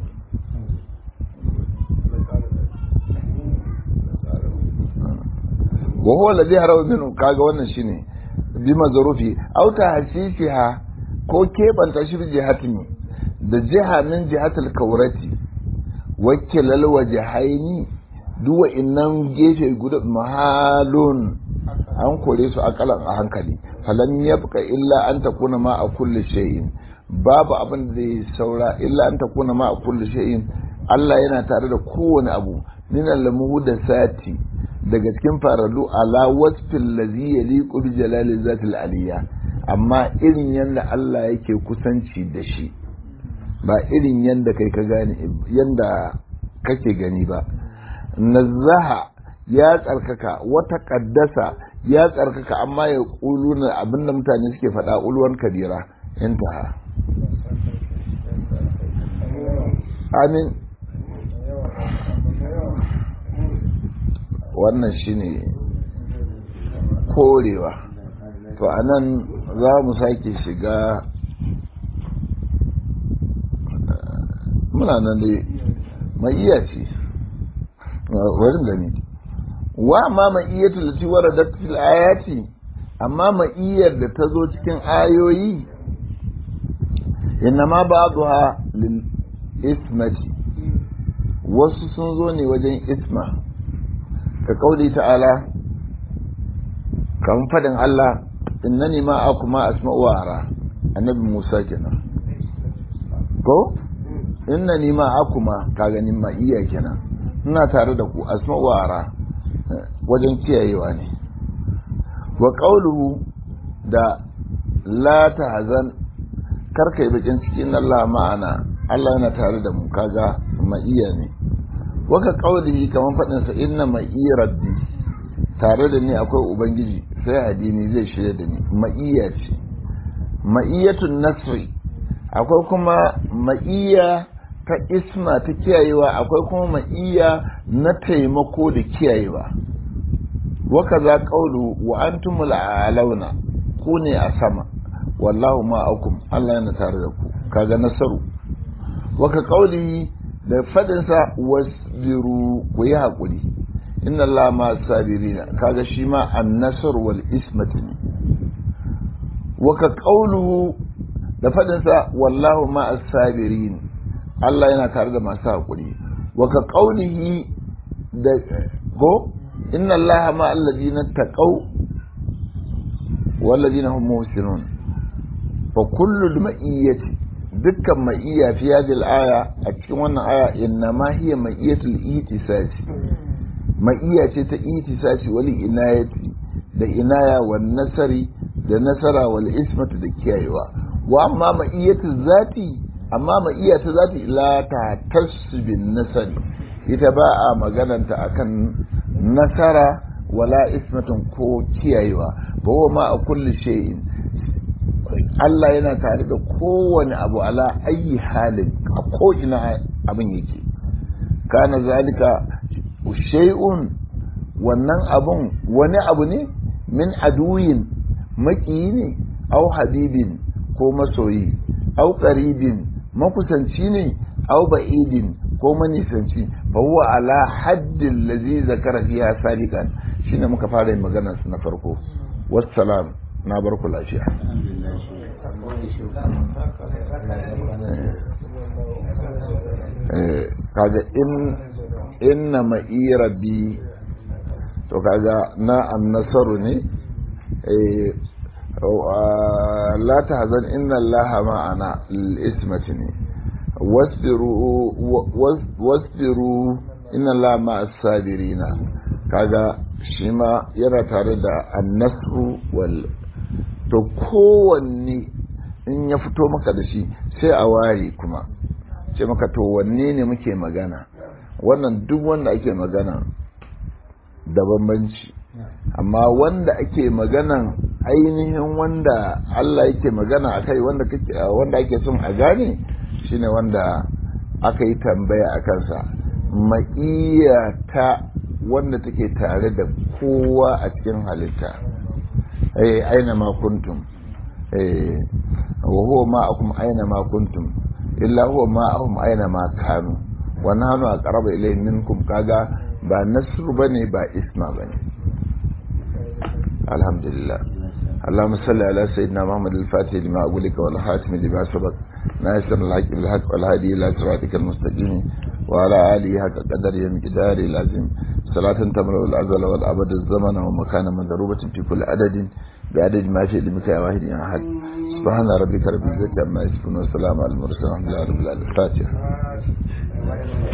S1: wa huwa alladhi harawa minhu kaga wannan shine bi mazrufi aw tahsisiha ko keɓanta shi jihatini da jiha min jihatul kaurati wakilal wajahaini duwa innan gefe guda mahalun an kore su akalan a hankali falam yabqa illa an takuna ma a kulli shay'in babu abin da zai saura illa an takuna ma a kulli shay'in Allah yana tare da kowane abu min al-muhdathati daga cikin faralu ala wasfil ladhi yaliqu bi jalali zatil aliyya amma irin yadda Allah yake kusanci da shi ba irin yadda kai ka gane yadda kake gani ba nazaha ya tsarkaka wata kaddasa ya tsarkaka amma ya kuluna abinda mutane suke faɗa ulwan kabira intaha amin wannan shine korewa to anan za mu sake shiga muna nan dai mai iya ce wajen gani wa ma mai iya tulati waradat fil ayati amma mai iyar da ta zo cikin ayoyi innama ba'daha lil ismati wasu sun zo ne wajen isma ka kauli ta'ala kan fadin Allah innani ma akuma asma'u wa ara annabi Musa kenan ko innani ma akuma ka ganin ma iya kenan ina tare da ku asma'u wa ara wajen kiyayewa ne wa qawluhu da la tahzan karkai bakin cikin Allah ma'ana Allah yana tare da mu kaga ma iya ne waka qawlihi kaman fadin sa inna ma rabbi tare da ni akwai ubangiji sai addini zai shirya da ni ma'iyya ce ma'iyyatun nasri akwai kuma ma'iyya ta isma ta kiyayewa akwai kuma ma'iyya na taimako da kiyayewa waka za ƙaulu wa antumul alauna ku ne a sama wallahu ma'akum Allah yana tare da ku kaga nasaru waka ƙauli da fadinsa wasbiru ku yi haƙuri inna Allah ma sabirina kaga shi ma annasar wal ismati ne waka qauluhu da fadin sa wallahu ma as-sabirin Allah yana tare da masu hakuri waka qaulihi da go inna Allah ma alladhina taqaw wal ladina hum muhsinun fa kullu ma'iyyati dukkan ma'iyya fi hadhihi al-aya a cikin wannan aya inna ma hiya ma'iyyatul ihtisasi ma'iya ce ta itisashi wali inayati da inaya wa nasari da nasara wal ismatu da kiyayewa wa amma ma'iyatu zati amma ma'iya ta zati la ta tasbin nasari ita ba a magananta akan nasara wala ismatun ko kiyayewa ba wa ma a kulli shay'in Allah yana tare da kowane abu ala ayi halin a ko ina abin yake kana zalika shay'un wannan abun wani abu ne min aduyin maƙiyi ne au habibin ko masoyi au qaribin makusanci ne au ba'idin ko manisanci fa huwa ala haddin lazi zakara fiha sadiqan shine muka fara yin magana su na farko wassalam na bar ku lafiya kaga in inna ma'i rabbi to kaga na annasaru ne la tahzan inna allaha ma'ana ismati ne wasbiru wasbiru inna allaha ma'as sabirina kaga shi ma yana tare da annasru wal to kowanne in ya fito maka da shi sai a ware kuma ce maka to wanne ne muke magana wannan duk wanda ake magana da bambanci amma wanda ake maganan ainihin wanda Allah yake magana a kai wanda kake wanda ake son a gane shine wanda aka yi tambaya a kansa ma'iya ta wanda take tare da kowa a cikin halitta eh aina ma kuntum eh wa huwa ma'akum aina ma kuntum illa huwa ma'ahum aina ma kanu wa nahnu aqrabu ilayhi minkum kaga ba nasru bane ba isma bane alhamdulillah اللهم صل على سيدنا محمد الفاتح لما أقولك والخاتم لما سبق ناصر الحق بالحق والهادي إلى صراطك المستقيم وعلى آله حق قدر مقدار العظيم صلاة تملأ الأزل والأبد الزمن ومكان مضروبة في كل عدد بعدد ما شئ لمك يا واحد يا أحد سبحان ربك رب العزة عما يصفون وسلام على المرسلين الحمد لله رب العالمين الفاتحة